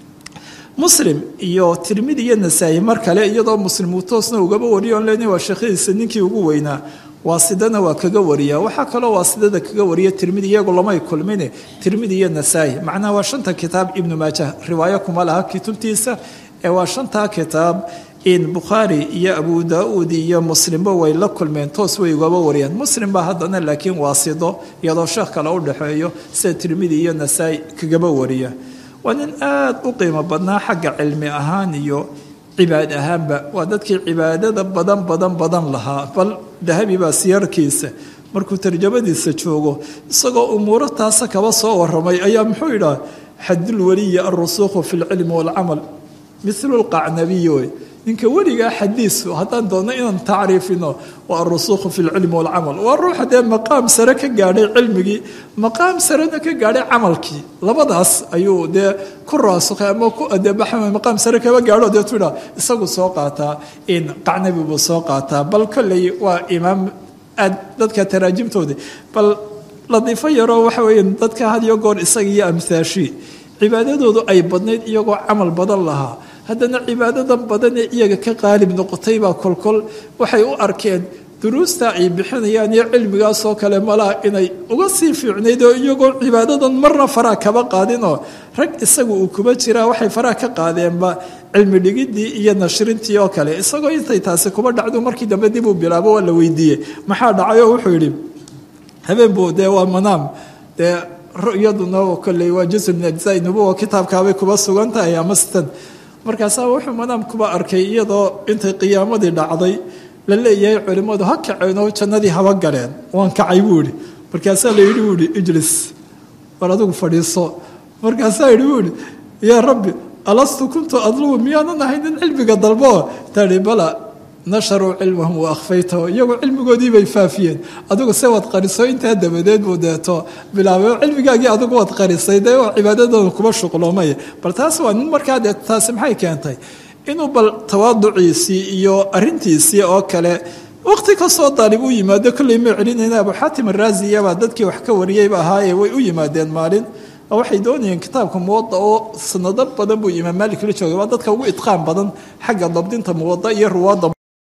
muslim iyo tirmidi iyo nasaa-i mar kale iyadoo muslim uu toosna ugaba wariyo on lena waa sheekhadiisa ninkii ugu weynaa waasidana waa kaga wariya waxaa kaloo waasidada kaga wariya tirmidi iyagu lamay kulmine tirmidi iyo nasaa-i macnaha waa shanta kitaab ibnu maaja riwaayo kuma laha kutubtiisa ee waa shantaa kitaab in bukhaari iyo abu daa-uud iyo muslimba way la kulmeen toos way ugaba wariyaan muslim baa haddana laakiin waasido iyadoo sheekh kale u dhexeeyo sida tirmidi iyo nasaa-i kagaba wariya waa nin aada u qiimo badnaa xagga cilmi ahaan iyo cibaad ahaanba waa dadkii cibaadada badan badan badan lahaa bal dahabi baa siyarkiisa markuu tarjamadiisa joogo isagoo umuuro taasa kaba soo waramay ayaa muxuu yidhaha xadulwaliyi alrusuukhu fi lcilmi waalcamal milu lqacnabiyi wey ninka weligaa xadiisu haddaan doonno inaan tacriifino waa arusuukhu fi lcilmi walcamal waa ruuxa dee maqaam sare ka gaadhay cilmigii maqaam sarena ka gaadhay camalkii labadaas ayuu dee ku raasukhay ama ku adeebaxa maqaam sare kaba gaadho dee tuidha isagu soo qaataa in qacnabi buu soo qaataa bal kolley waa imaam aad dadka taraajimtoodii bal ladiifo yaroo waxa weeye dadka had iyo goor isaga iyo amhaashi cibaadadoodu ay badnayd iyagoo camal badan lahaa haddana cibaadadan badan ee iyaga ka qaalib noqotay baa kolkol waxay u arkeen duruusta ay bixinayaan iyo cilmigaasoo kale malaha inay uga sii fiicnayd oo iyagoo cibaadadan marna faraa kaba qaadinoo rag isagu uu kuba jiraa waxay faraa ka qaadeenba cilmi dhigidii iyo nashrintii oo kale isagoo intay taasi kuba dhacdo markii dambe dib uu bilaabo waa la weydiiyey maxaa dhacay oo wuxuu yidhi habeen buu dee waa manaam dee ru'yaduna kolley waa jusu min ajzai nubuwa kitaabkaabay kuba sugan tahay ama sitan markaasaa wuxuu manaam kuba arkay iyadoo intay qiyaamadii dhacday la leeyahay culimmadu ha kaceen oo jannadii haba galeen waan kacay buu ihi markaasaa la yidhi buu ihi ijlis war adigu fadhiiso markaasaa yidhi buu ihi yaa rabbi alastu kuntu adlubu miyaanan ahay nin cilmiga dalbo tahi bala nasharuu cilmahum wa akhfaytahu iyagu cilmigoodii bay faafiyeen adigu se waad qariso intaa dabadeed buu deeto bilaabay cilmigaagii adigu waad qarisay dee waa cibaadadooda kuba shuqloomay bal taas waa nin markaa dee taasi maxay keentay inuu bal tawaaduciisii iyo arintiisii oo kale waqti kastoo daalib u yimaado kolley ma celinayna abu xaatim araasiyabaa dadkii wax ka wariyeyba ahaaye way u yimaadeen maalin oo waxay doonayeen kitaabka muwada oo sanado badan buu imaam maalik la joogay waa dadka ugu idqaan badan xagga dabdinta muwada iyo ruwaadda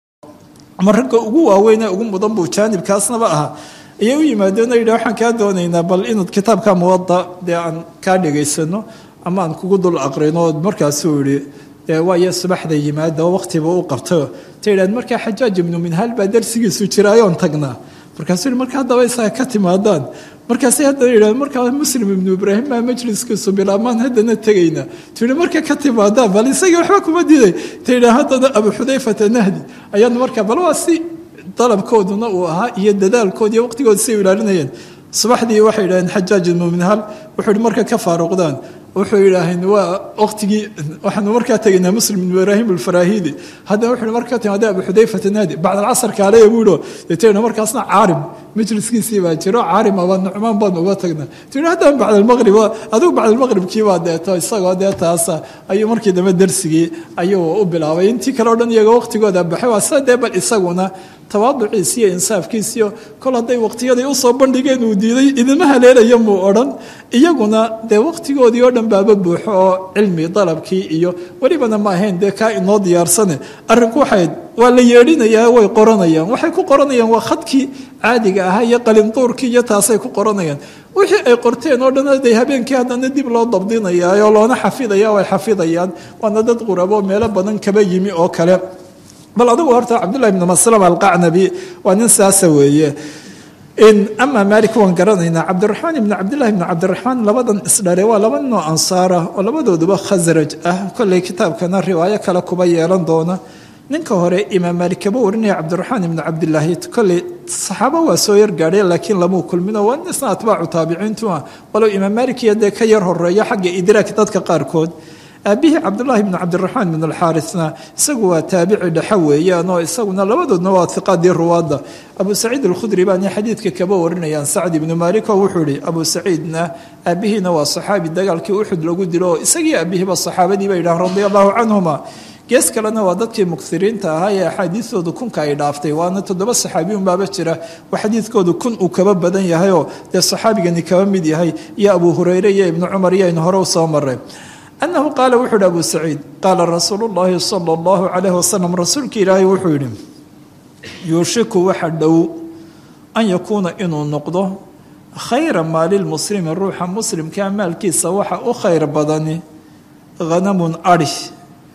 ama ragga ugu waaweynee ugu mudan buu jaanibkaasnaba ahaa ayay u yimaadeen oo yidhi waxaan kaa doonaynaa bal inaad kitaabka muwada dee aan kaa dhegaysano ama aan kugu dul aqrino markaasuu yihi waayo subaxda yimaada oo waqtiba u qabto ta yidhahd markaa xajaaj ibnu minhaal baa darsigiisu jiraayoon tagnaa markaasuu yihi marka haddaba isaga ka timaadaan markaasay haddana yidhahd markaa muslim ibnu ibraahim baa majliskiisu bilaamaan haddana tegayna tuyihi marka ka timaadaan bal isagii waxba kuma diiday ta yidhah haddana abu xudayfata nahdi ayaanu markaa bal waa si dalabkooduna uu ahaa iyo dadaalkood iyo waqtigooda say u ilaalinayeen subaxdii waxay yidhahdeen xajaaj ibnu minhaal wuxuu yihi marka ka faaruqdaan wuxuu yidhaaheen waa waqtigii waxaanu markaa tegaynaa muslim ibnu ibraahim alfarahidi haddana wuxuu markaa timaada abu xudayfata naadi bacd alcasar kaaleya buuho deetayna markaasna caarim majliskiisii baa jiro caarim aba nucmaan baanu uga tagnaa tii haddana bacd almaqrib adigu bacd almaqribkii baa deeto isagoo dee taasa ayuu markii dambe darsigii ayuu u bilaabay intii kale o dhan iyaga waqtigooda baxay waa sida dee bal isaguna tawaaduciisi iyo insaafkiisiyo kol hadday waqtiyaday usoo bandhigeen uu diiday idima haleelaya muu odhan iyaguna dee waqtigoodii oo dhan baaba buuxo oo cilmi dalabkii iyo welibana ma ahayn dee kaa inoo diyaarsane arrinku waxayd waa la yeedhinayaa way qoranayaan waxay ku qoranayaan waa khadkii caadiga ahaa iyo qalinduurkii iyo taasay ku qoranayaan wixii ay qorteen oo dhan aday habeenkii haddana dib loo dabdinayaa oo loona xafidaya way xafidayaan waana dad qurabo meelo badan kaba yimi oo kale bal adigu horta cabdullahi bn maslam alqacnabi waa nin saasa weeye amaa maalik waan garanaynaa cabdiraxmaan ibni cabdillahi bni cabdiraxmaan labadan isdhare waa laba ninoo ansaara oo labadooduba khasraj ah kolley kitaabkana riwaayo kale kuba yeelan doona ninka hore imaam maalik kaba warinaya cabdiraxmaan ibnu cabdilaahi kolley saxaabo waa soo yar gaadheen laakiin lamuu kulmino waa isna atbaacu taabiciintu ah walow imaam maalik iyo dee ka yar horeeya xagga idraak dadka qaarkood aabihii cabdulaahi bnu cabdiraxmaan bn alxaarisna isagu waa taabici dhexe weeyaan oo isaguna labadoodna waa hiqaadii ruwaadda abu saciid alkhudri baana xadiidka kaba warinayaan sacd ibnu maalik oo wuxuu ihi abu saciidna aabihiina waa saxaabi dagaalkii uxud lagu dilo oo isagii aabihiiba saxaabadii ba yidhahan radia allahu canhuma gees kalena waa dadkii muksiriinta ahaa ee axaadiistoodu kunka ay dhaaftay waana toddoba saxaabiyun baaba jira oo xadiidkoodu kun uu kaba badan yahayoo dee saxaabigani kaba mid yahay iyo abu hureyre iyo ibnu cumar iyo aynu hore u soo maray annahu qaala wuxuu yidhi abu saciid qaala rasuulu llaahi sala allahu calayhi wasalam rasuulka ilaahay wuxuu yidhi yuushiku waxa dhow an yakuuna inuu noqdo khayra maalilmuslimi ruuxa muslimkaa maalkiisa waxa u khayr badani hanamun adhi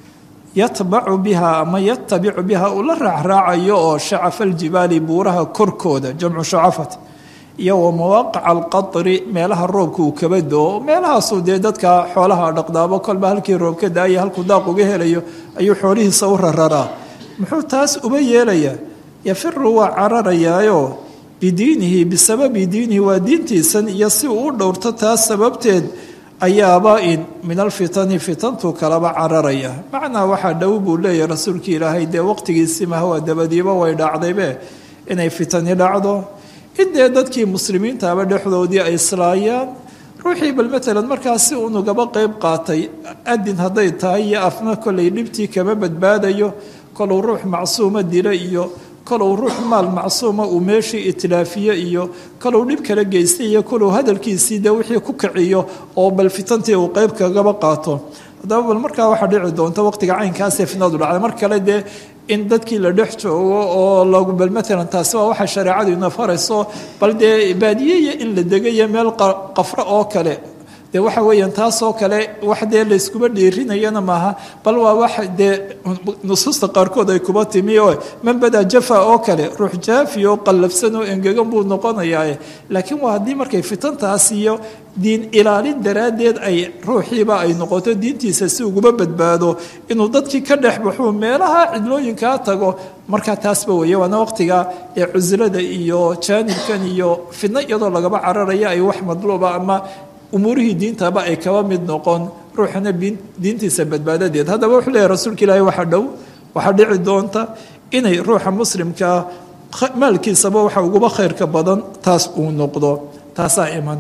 yatbacu biha ama yatabicu biha uu la raacraacayo oo shacafa aljibaali buuraha korkooda jamcu shacafat iyo wa mawaaqica alqatri meelaha roobka uu kaba doo meelahaasuu dee dadka xoolaha dhaqdaabo kolba halkii roob ka daaya halkuu daaq uga helayo ayuu xoolihiisa u rararaa muxuu taas uba yeelayaa yafiru waa cararayaayo bidiinihi bisababi diinihi waa diintiisan iyo si uu u dhowrto taas sababteed ayaaba in min alfitani fitantuu kalaba cararaya macnaa waxaa dhow buu leeyahay rasuulka ilaahay dee waqtigiisii mahawaa dabadiiba way dhacdaybe inay fitani dhacdo idee dadkii muslimiintaaba dhexdoodii ay islaayaan ruuxii bal matalan markaas si unugaba qeyb qaatay adin hadday tahay iyo afna kolay dhibtii kama badbaadayo koluu ruux macsuuma dila iyo koluu ruux maal macsuuma uu meeshii itlaafiye iyo koluu dhib kala geystay iyo koluu hadalkiisii dee wixii ku kiciyo oo bal fitantii uu qeyb kagaba qaato haddaba bal markaa waxaa dhici doonta waqtiga caynkaasee fitnadu dhacday mar kale dee in dadkii la dhex joogo oo lagu bal matalan taasi waa waxay shareecadu ina farayso bal dee baadiyeya in la degayo meel qafro oo kale dee waxa weeyaan taasoo kale wax dee layskuba dhiirinayana maaha bal waa wax dee nusuusta qaarkood ay kuba timi oo manbada jafa oo kale ruux jaafi oo qallafsan oo engegan buu noqonayaa laakiin waa haddii markay fitantaas iyo diin ilaalin daraaddeed ay ruuxiiba ay noqoto diintiisa si uguba badbaado inuu dadkii ka dhex baxuu meelaha cidlooyinkaa tago markaa taasba weeye waana waqtiga ee cusilada iyo jaanibkan iyo fidno iyadoo lagaba cararaya ay wax madluuba ama umuurihii diintaba ay kaba mid noqon ruuxana diintiisa badbaadadeed haddaba wuxuu leeyahy rasuulka ilaahi waxaa dhow waxaa dhici doonta inay ruuxa muslimkaa maalkiisaba waxa uguba khayrka badan taas uu noqdo taasaa iman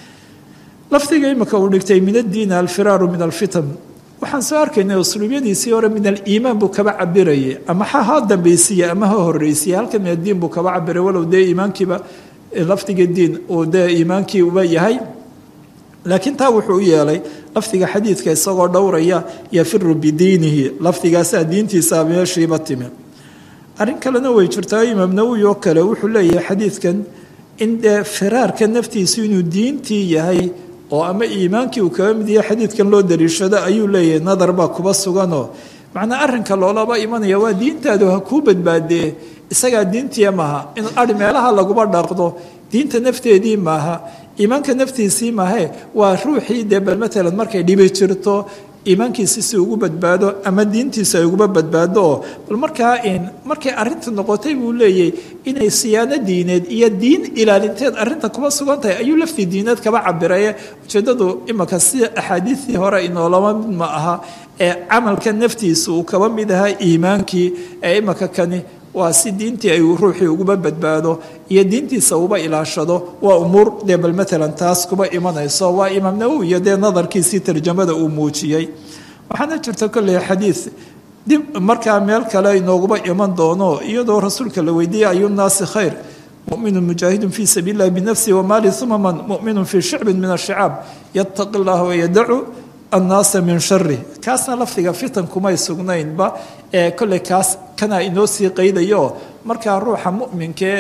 lafdiga imika uu dhigtay min addiini alfiraaru min alfitan waxaan soo arkaynay usluubyadiisii hore min aliimaan buu kaba cabirayay ama ha ha dambaysiiye ama ha horreysiye halka min addiin buu kaba cabiray walow dee iimaankiiba lafdiga diin uu dee iimaankii uba yahay laakiin taa wuxuu u yeelay lafdiga xadiidka isagoo dhowraya yafiru bidiinihi lafdigaasaa diintiisa meeshiiba timi arrin kalena way jirtaa imaam nawowi oo kale wuxuu leeyahay xadiidkan in dee firaarka naftiisu inuu diintii yahay oo ama iimaankii uu kaga mid yahay xadiidkan loo dariishado ayuu leeyahay nadar baa kuba suganoo macnaa arrinka loolaba imanaya waa diintaadu ha kuu badbaadee isagaa diintiya maaha in ari meelaha laguba dhaqdo diinta nafteedii maaha iimaanka naftiisii maahe waa ruuxii dee bal matalan markay dhibi jirto iimaankiisi si ugu badbaado ama diintiisa ay uguba badbaado oo bal markaa markay arrinta noqotay buu leeyahy inay siyaano diineed iyo diin ilaalinteed arrinta kuba sugan tahay ayuu laftii diineed kaba cabiraye ujeeddadu imaka si axaadiistii hore inoolama mid ma aha ee camalka naftiisa uu kaba mid ahaa iimaankii ee imaka kani waa si diintii ay ruuxii uguba badbaado iyo diintiisa uba ilaashado waa umuur dee bal matalan taas kuba imanayso waa imaam nawowi iyo dee nadarkiisii tarjamada uu muujiyey waxaana jirta kolley xadiid dib markaa meel kale inooguba iman doono iyadoo rasuulka la weydiiyey ayunaasi khayr muminu mujaahidun fii sabiili illahi binafsihi wamaali uma man muminun fii shicbin min ashicaab yataqi llah wayadacu annaasa min shari kaasna lafdiga fitan kumay sugnaynba ee kolley kaas kanaa inoo sii qaydayo markaa ruuxa mu'minkee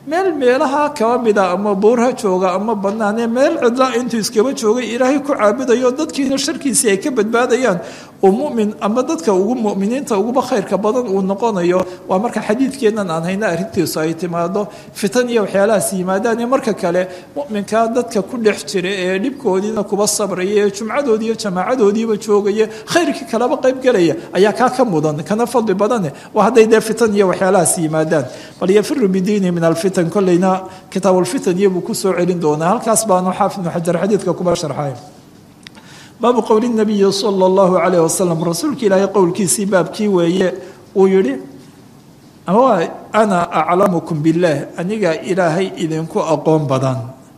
meel meelaha kaba mida ama buurha jooga ama banaanee meel cidla intuu iskaba joogay ilaahay ku caabudayo dadkiina sharkiisii ay ka badbaadayaan uu mumin ama dadka ugu muminiinta uguba khayrka badan uu noqonayo waa marka xadiidkeennan aan hayna arrintiisu ay timaado fitan iyo waxyaalahaas yimaadaan iyo marka kale muminkaa dadka ku dhex jira ee dhibkoodiina kuba sabraya ee jumcadoodii iyo jamaacadoodiiba joogaya khayrkii kalaba qaybgelaya ayaa kaa ka mudan kana fadli badane waa hadday dee fitan iyo waxyaalahaas yimaadaan bal yafiru bidiini min alfitan kolleyna kitaabulfitan iyobuu kusoo celin doonaa halkaas baanu xaafid ibnu xajar xadiidka kuba sharxay baabu qowli nabiyi sala allahu calayh wasalam rasuulka ilaahay qowlkiisii baabkii weeye uu yidhi ana aclamukum billaah aniga ilaahay idinku aqoon badan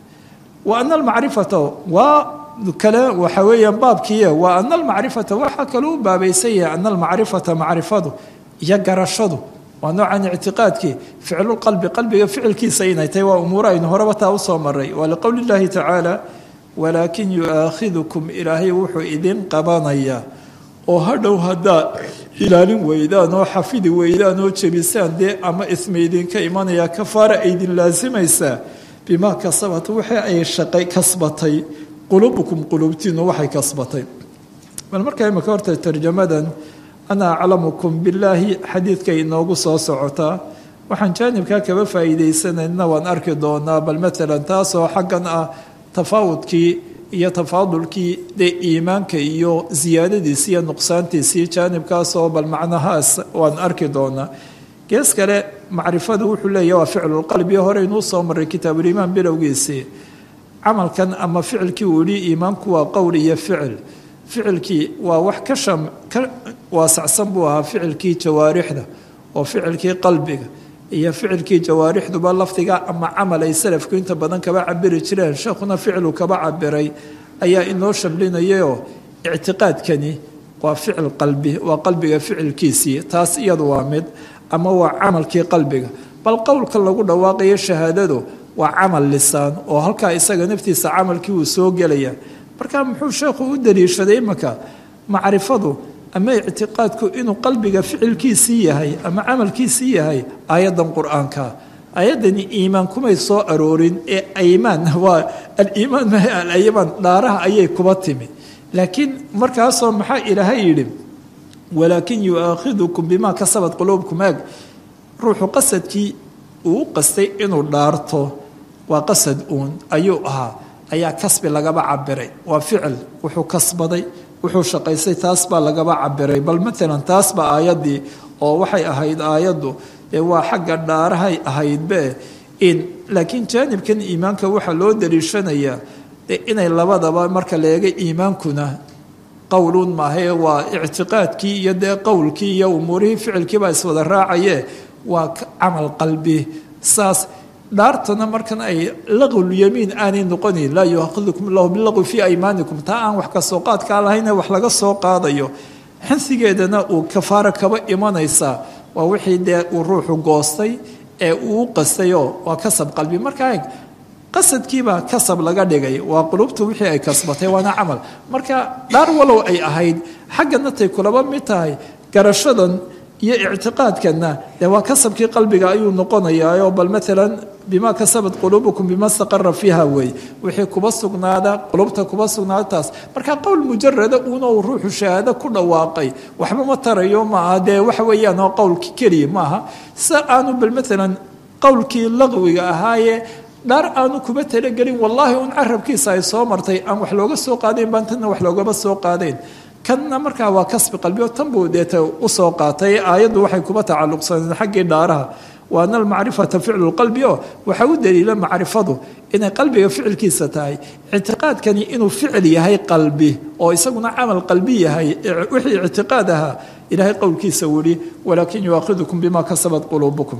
wa ana almacrifata waa kale waxa weeyaan baabkiiye wa ana almacrifata waxaa kaloo u baabaysan yahay ana almacrifata macrifadu iyo garashadu waa noocan ictiqaadkii ficlulqalbi qalbiga ficilkiisa inay tahay waa umuuro aynu horeba taa usoo maray waa liqowli llahi tacaala walaakin yu-aakhidukum ilaahay wuxuu idin qabanayaa oo hadhow haddaad ilaalin weydaan oo xafidi weydaan oo jebisaan dee ama isma idinka imanaya kafaara aydin laasimaysaa bimaa kasabat wixii ay shaqay kasbatay qulubukum qulubtiinu waxay kasbatay bal markaa imika horta tarjamadan ana aclamukum billaahi xadiidkay inoogu soo socotaa waxaan jaanibkaa kaba faa'iidaysanayna waan arki doonaa bal maalan taasoo xaggan ah tafaawudkii iyo tafaadulkii dee iimaanka iyo siyaadadiisi iyo nuqsaantiisii jaanibkaasoo bal macnahaas waan arki doonaa gees kale macrifadu wuxuu leeyahy waa ficlulqalbi horeynuu soo maray kitaabuliimaan bilowgiisii camalkan ama ficilkii uu yihi iimaanku waa qowl iyo ficil ficilkii waa wax ka sham ka waasacsan buu ahaa ficilkii jawaarixda oo ficilkii qalbiga iyo ficilkii jawaarixduba lafdiga ama camal ay salafku inta badan kaba cabiri jireen sheekhuna ficilu kaba cabiray ayaa inoo shamlinayayoo ictiqaadkani waa ficil qalbi waa qalbiga ficilkiisii taas iyadu waa mid ama waa camalkii qalbiga bal qowlka lagu dhawaaqayo shahaadadu waa camal lisaan oo halkaa isaga naftiisa camalkii uu soo gelaya marka muxuu sheekhu u daliishaday imanka macrifadu ama ictiqaadku inuu qalbiga ficilkiisii yahay ama camalkiisii yahay aayaddan qur-aanka aayaddani iimaan kumay soo aroorin ee aymaan waa aliimaan maha alaymaan dhaaraha ayay kuba timi laakiin markaasoo maxaa ilaahay yidhi walaakin yu-aakhidukum bimaa kasabat quluubkum aag ruuxu qasadkii uu u qastay inuu dhaarto waa qasad uun ayuu ahaa ayaa kasbi lagaba cabiray waa ficil wuxuu kasbaday wuxuu shaqaystay taas baa lagaba cabiray bal maalan taas baa aayaddii oo waxay ahayd aayaddu dee waa xagga dhaarahay ahaydbe in laakiin jaanibkan iimaanka waxaa loo daliishanayaa de inay labadaba marka la eega iimaankuna qowluun maahae waa ictiqaadkii iyo dee qowlkii iyo umuurihii ficilkiibaa iswada raacaye waa camal qalbi saas dhaartana markan ay laqwlyamiin aanay noqonayn laa yuaahidukum allahu bilaqwi fii aymaanikum taa aan wax kasoo qaadkaa lahayne wax laga soo qaadayo xinsigeedana uu kafaaro kaba imanaysaa waa wixii dee uu ruuxu goostay ee uu u qastayoo waa kasab qalbi markaa qasadkiibaa kasab laga dhigay waa qulubtu wixii ay kasbatay waana camal marka dhaar walow ay ahayd xaggana tay kulaba mid tahay garashadan iyo ictiqaadkana dee waa kasabkii qalbiga ayuu noqonayaa bal maalan bimaa kasabat quluubukum bima staqara fiiha wey wixii kuba sugnaada qulubta kuba sugnaada taas marka qowl mujarada uuna uu ruuxu shahaado ku dhawaaqay waxba ma tarayo maaha dee waxa weeyaan oo qowlki keliya maaha sa aanu bal maalan qowlkii laqwiga ahaaye dhaar aanu kuba talagelin wallaahi un carabkiisa ay soo martay aan wax looga soo qaadayn baan tanna wax loogaba soo qaadayn kanna markaa waa kasbi qalbioo tan buu deeta usoo qaatay aayaddu waxay kuba tacalluqsaneen xaggii dhaaraha wa ana almacrifata ficlu lqalbi oo waxaa u daliila macrifadu inay qalbiga ficilkiisa tahay ictiqaadkani inuu ficil yahay qalbi oo isaguna camal qalbi yahay wixii ictiqaad ahaa ilaahay qowlkiisa wuri walaakin yuaakhidukum bima kasabat quluubukum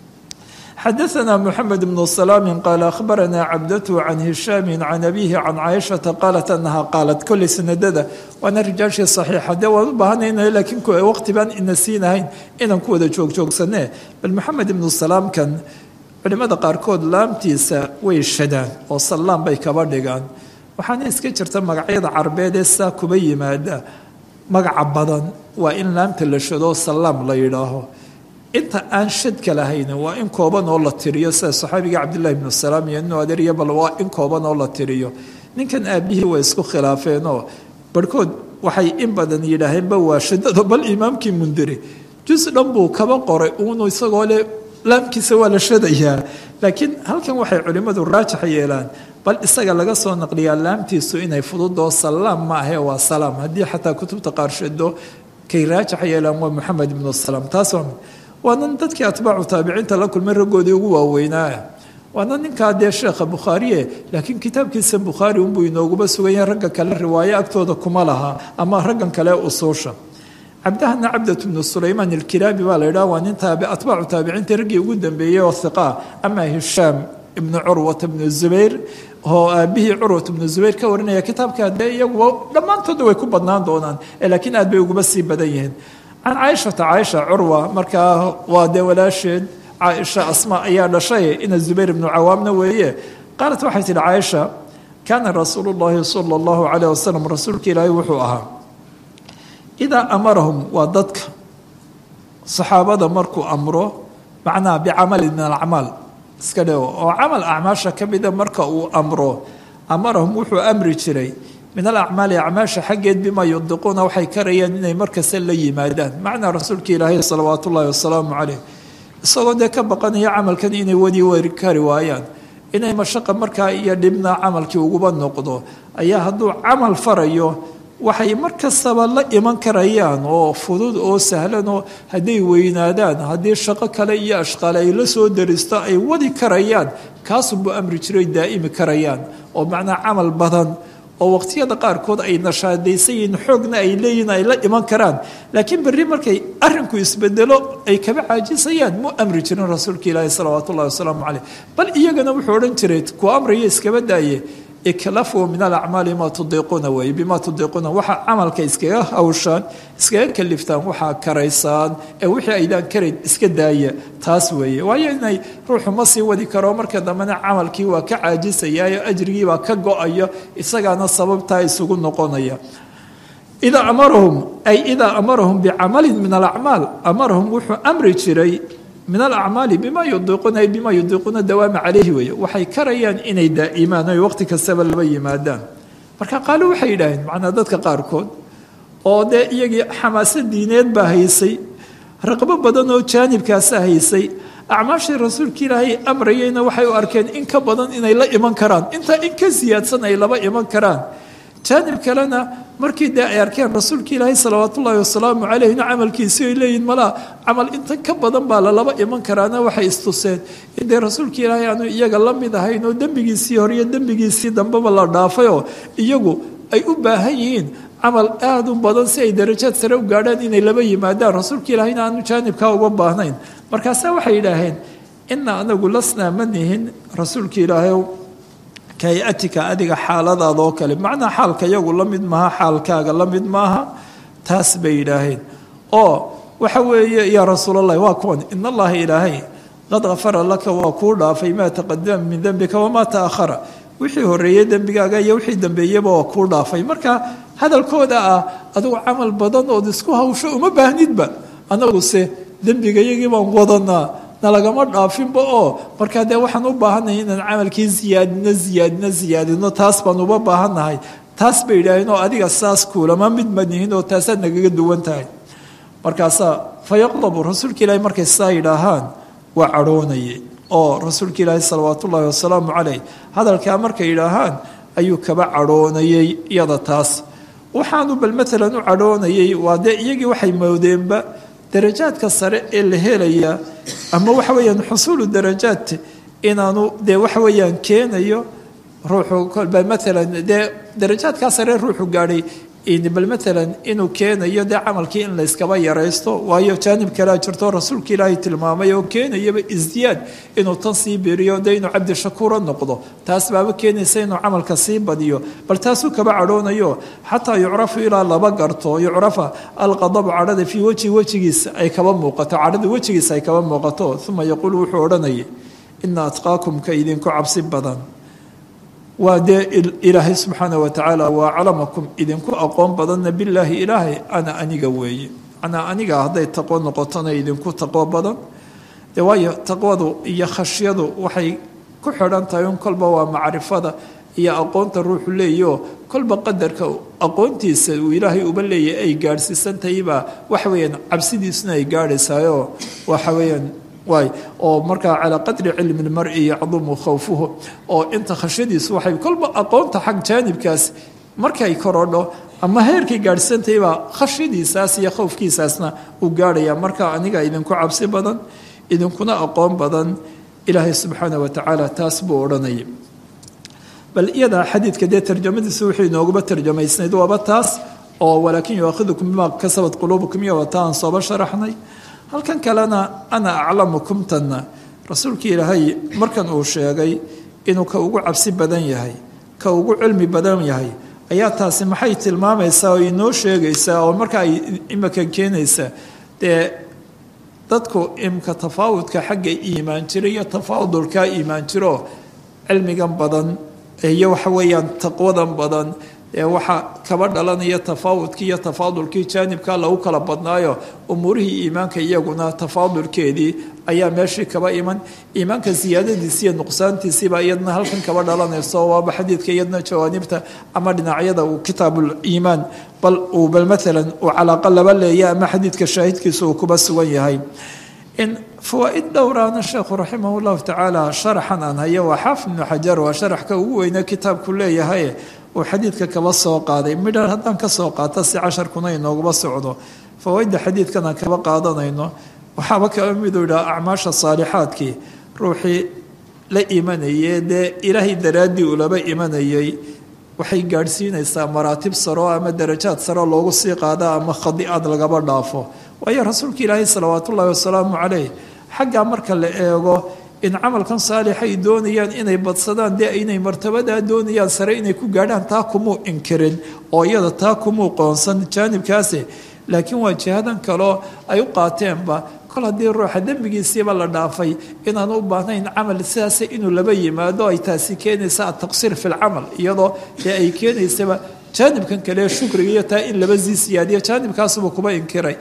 xadaثna mxamed bn salaam qaala ahbarana cabdatu can hishaami can abihi can caaishata qaalat anaha qaalat koley sanadada waana rijaashii صaxiixa dee waan u baahanayna laakiin waqti baan ina siinahayn inaan ku wada joogjoogsanee bal maxamed ibnu salaamkan culimada qaarkood laamtiisa way shadaan oo sallaam bay kaba dhigaan waxaana iska jirta magacyada carbeed ee saa kuba yimaada magaca badan waa in laamta la shado sallaam la yidhaaho inta aan shadka lahayn waa in kooban oo la tiriyo sida saxaabiga cabdillahi ibnu salaam iyo inu adeeriya bal waa in kooban oo la tiriyo ninkan aabihii way isku khilaafeenoo barhkood waxay in badan yidhaaheenba waa shadado bal imaamkii mundiri jus dhan buu kaba qoray uunu isagoo le laamkiisa waa la shadayaa laakiin halkan waxay culimmadu raajax yeelaan bal isaga laga soo naqliyaa laamtiisu inay fududoo salaam ma ahe waa salaam haddii xataa kutubta qaar shado kay raajax yeelaan waa moxamed ibnu salaam taas waa waanan dadkii atbaacu taabiciinta la kulmay raggoodii ugu waaweynaa waana ninkaa dee sheekha bukhaariye laakiin kitaabkiisa bukhaari unbuu inooguba sugan yahay ragga kale riwaayo agtooda kuma laha ama raggan kale usuusha cabdahana cabdat bnu sulaymaan ilkiraabi baa la yidhaha waa nin taabi atbaacu taabiciinta raggii ugu dambeeyey oo hiqaa ama hishaam ibnu curwata bnu zubayr oo aabihii curwat bnu zubayr ka warinaya kitaabka dee iyaguba dhammaantooda way ku badnaan doonaan laakiin aad bay uguba sii badan yihiin can caaishata caaisha curwa markaa waa dee walaasheed caaisha asma ayaa dhashay ina zubayr ibnu cawaamna weeye qaalat waxay tihi caaisha kaana rasuulu llahi sala allahu calayh wasalam rasuulka ilaahay wuxuu ahaa idaa amarahum waa dadka saxaabada markuu amro macnaha bicamalin min alacmaal iska dheo oo camal acmaasha ka mida marka uu amro amarahum wuxuu amri jiray min alacmaali acmaasha xaggeed bima yudiquuna waxay karayaan inay markasta la yimaadaan macnaa rasuulka ilaahay salawaat ullahi wasalaamu caleyh isagoo dee ka baqanaya camalkan inay wadi wari kari waayaan inay mashaqa markaa iyo dhibna camalkii uguba noqdo ayaa hadduu camal farayo waxay mar kastaba la iman karayaan oo fudud oo sahlan oo hadday weynaadaan haddii shaqo kale iyo ashqaale ay la soo daristo ay wadi karayaan kaasunbuu amri jiray daa'imi karayaan oo macnaa camal badan oo waqtiyada qaarkood ay nashaadaysan yihiin xoogna ay leeyihin ay la iman karaan laakiin berri markay arinku isbedelo ay kaba caajisayaan mu amri jirin rasuulka ilaahi salawaatu ullahi wasalaamu caleyh bal iyagana wuxuu odhan jiray ku amraya iskaba daaye iklafuu min alacmaali maa tudiiquuna weeye bimaa tudiiquuna waxaa camalka iskaga hawshaan iskaga kaliftaan waxaa karaysaan ee wixii aydaan karayn iska daaya taas weeye waayo inay ruuxu ma sii wadi karo marka dambena camalkii waa ka caajisayaayo ajrigiibaa ka go-ayo isagaana sababtaa isugu noqonaya idaa amarahum ay idaa amarahum bicamalin min alacmaal amarahum wuxuu amri jiray min alacmaali bima yudiiquuna ay bima yudiiquuna dawaama caleyhi weeye waxay karayaan inay daa'imaan oy waqti kastaba laba yimaadaan marka qaalo waxay yidhaaheen macnaa dadka qaarkood oo dee iyagii xamaasad diineed baa haysay raqbo badan oo jaanibkaasa haysay acmaashii rasuulka ilaahay amrayeyna waxay u arkeen in ka badan inay la iman karaan intaa in ka siyaadsan ay laba iman karaan jaanib kalena markii dee ay arkeen rasuulka ilaahay salawaat ullaahi wasalaamu caleyhna camalkiisii ay leeyihin malaa camal inta ka badan baa lalaba iman karaana waxay istuseen in dee rasuulka ilaahay aanu iyaga la mid ahayn oo dembigiisii horiyo dembigiisii dambeba la dhaafayoo iyagu ay u baahan yihiin camal aada u badan si ay darajaad sare u gaadhaan inay laba yimaadaan rasuulka ilaahayna aanu jaanibkaa uga baahnayn markaasaa waxay yidhaaheen ina anagu lasnaa ma nihin rasuulka ilaahay kayatika adiga xaaladaada oo kale macnaa xaalka yagu la mid maaha xaalkaaga la mid maaha taas bay yidhaaheen oo waxa weeye yaa rasuulallahi waa kuwan in allaha ilaahay qad kafara laka waa kuu dhaafay maa taqadama min dembika wamaa ta'ahara wixii horeeyey dembigaaga iyo wixii dambeeyeba waa kuu dhaafay marka hadalkooda ah adigu camal badan ood isku hawsho uma baahnidba anaguse dembigayagii baan wadanaa nalagama dhaafinba oo markaa dee waxaan u baahannahay inaan camalkii ziyaadino ziyaadino ziyaadino taas baan uba baahannahay taas bay yidhaaheen oo adiga saas kuulama mid manihin oo taasaad nagaga duwan tahay markaasaa fa yaqdabu rasuulka ilaahi markay sidaa yidhaahaan waa cadhoonayay oo rasuulka ilaahi salawaat ullaahi wasalaamu caleyh hadalkaa markay yidhaahaan ayuu kaba cadhoonayay iyada taas waxaanu bal maalan u cadhoonayay waa dee iyagii waxay moodeenba darajaadka sare ee la helaya ama waxa weeyaan xusuulu darajaat inaanu dee waxa weeyaan keenayo ruuxu bal maalan dee darajaadkaa sare ruuxu gaadhay bal maalan inuu keenayo dee camalkii in layskaba yaraysto waayo jaanib kalea jirto rasuulka ilaahay tilmaamay oo keenayaba isdiyaad inuu tan sii beriyo dee inuu cabdi shakuuro noqdo taas baaba keenaysa inuu camalka sii badiyo bal taasuu kaba cadhoonayo xataa yucrafu ilaa laba garto yucrafa alqadabu cadhada fii wejhi wejigiisa ay kaba muuqato cadhada wejigiisa ay kaba muuqato uma yaquulu wuxuu odhanayay ina atqaakum ka idinku cabsi badan waa dee ilaahay subxaana wa tacaala waa aclamakum idinku aqoon badanna bilaahi ilaahay ana aniga weeye manaa aniga hadday taqwo noqotona idinku taqwo badan dee waayo taqwadu iyo khashyadu waxay ku xidhan tahay un kolba waa macrifada iyo aqoonta ruuxu leeyaho kolba qadarka aqoontiisa uu ilaahay uba leeyahy ay gaadhsiisantahaybaa waxa weeyaan cabsidiisuna ay gaadhaysayoo waxa weeyaan waay oo markaa calaa qadri cilmi lmari yacdumu khawfuhu oo inta khashyadiisu waxay kolba aqoonta xag jaanibkaas markay korodho ama heerkay gaadhsiisantahaybaa khashyadiisaas iyo khowfkiisaasna uu gaadhaya marka aniga idinku cabsi badan idinkuna aqoon badan ilaahay subxaana wa tacaala taas buu odhanaya bal iyadaa xadiidka dee tarjamadiisa wuxuu inooguba tarjamaysnayd waaba taas oo walaakin yuaakhidukum bima kasabat quluubukum iyo wata aan sooba sharaxnay halkan kalena ana aclamukumtanna rasuulka ilaahay markan uu sheegay inuu ka ugu cabsi badan yahay ka ugu cilmi badan yahay ayaa taasi maxay tilmaamaysaa oo inoo sheegaysaa oo marka ay imika keenaysaa dee dadku imka tafaawudka xagga iimaan jira iyo tafaadulkaa iimaan jiro cilmigan badan iyo waxa weeyaan taqwadan badan ee waxa kaba dhalanaya tafaawudkii iyo tafaadulkii jaanibka lagu kala badnaayo umuurihii iimaanka iyaguna tafaadulkeedii ayaa meeshii kaba iman iimaanka siyaadadiisi iyo nuqsaantiisiiba iyadna halkan kaba dhalanayso waaba xadiidka iyadna jawaanibta ama dhinacyada uu kitaabuliimaan bal uu bal maalan uu calaaqa laba leeya ama xadiidka shaahidkiisa uu kuba sugan yahay in fawaa-id dhowraana sheekhu raximah llahu tacaala sharaxan aan hayo waa xaafid ibnu xajar waa sharaxka ugu weyne kitaabku leeyahay uu xadiidka kaba soo qaaday midhan haddaan ka soo qaato si casharkuna inooguba socdo fawaaidda xadiidkan aan kaba qaadanayno waxaaba kaba miduu idhaha acmaasha saalixaadkii ruuxii la imanayee dee ilaahay daraaddii ulaba imanayay waxay gaadhsiinaysaa maraatib saro ama darajaad saro loogu sii qaada ama khadi'ad lagaba dhaafo waayo rasuulka ilaahay salawaatu ullahi wasalaamu caleyh xaggaa marka la eego in camalkan saalixay doonayaan inay badsadaan dee inay martabadaa doonayaan sare inay ku gaadhaan taa kumuu inkirin oo iyada taa kumuu qoonsan jaanibkaasi laakiin waa jihadan kaloo ay u qaateenba kol haddii ruuxa dembigiisiiba la dhaafay inaan u baahnayn camal sidaas inuu laba yimaado ay taasi keenaysa ataqsiir fi lcamal iyadoo dee ay keenaysaba jaanibkan kale shukriga iyo taa in laba sii siyaadiyo jaanibkaasuba kuba inkiray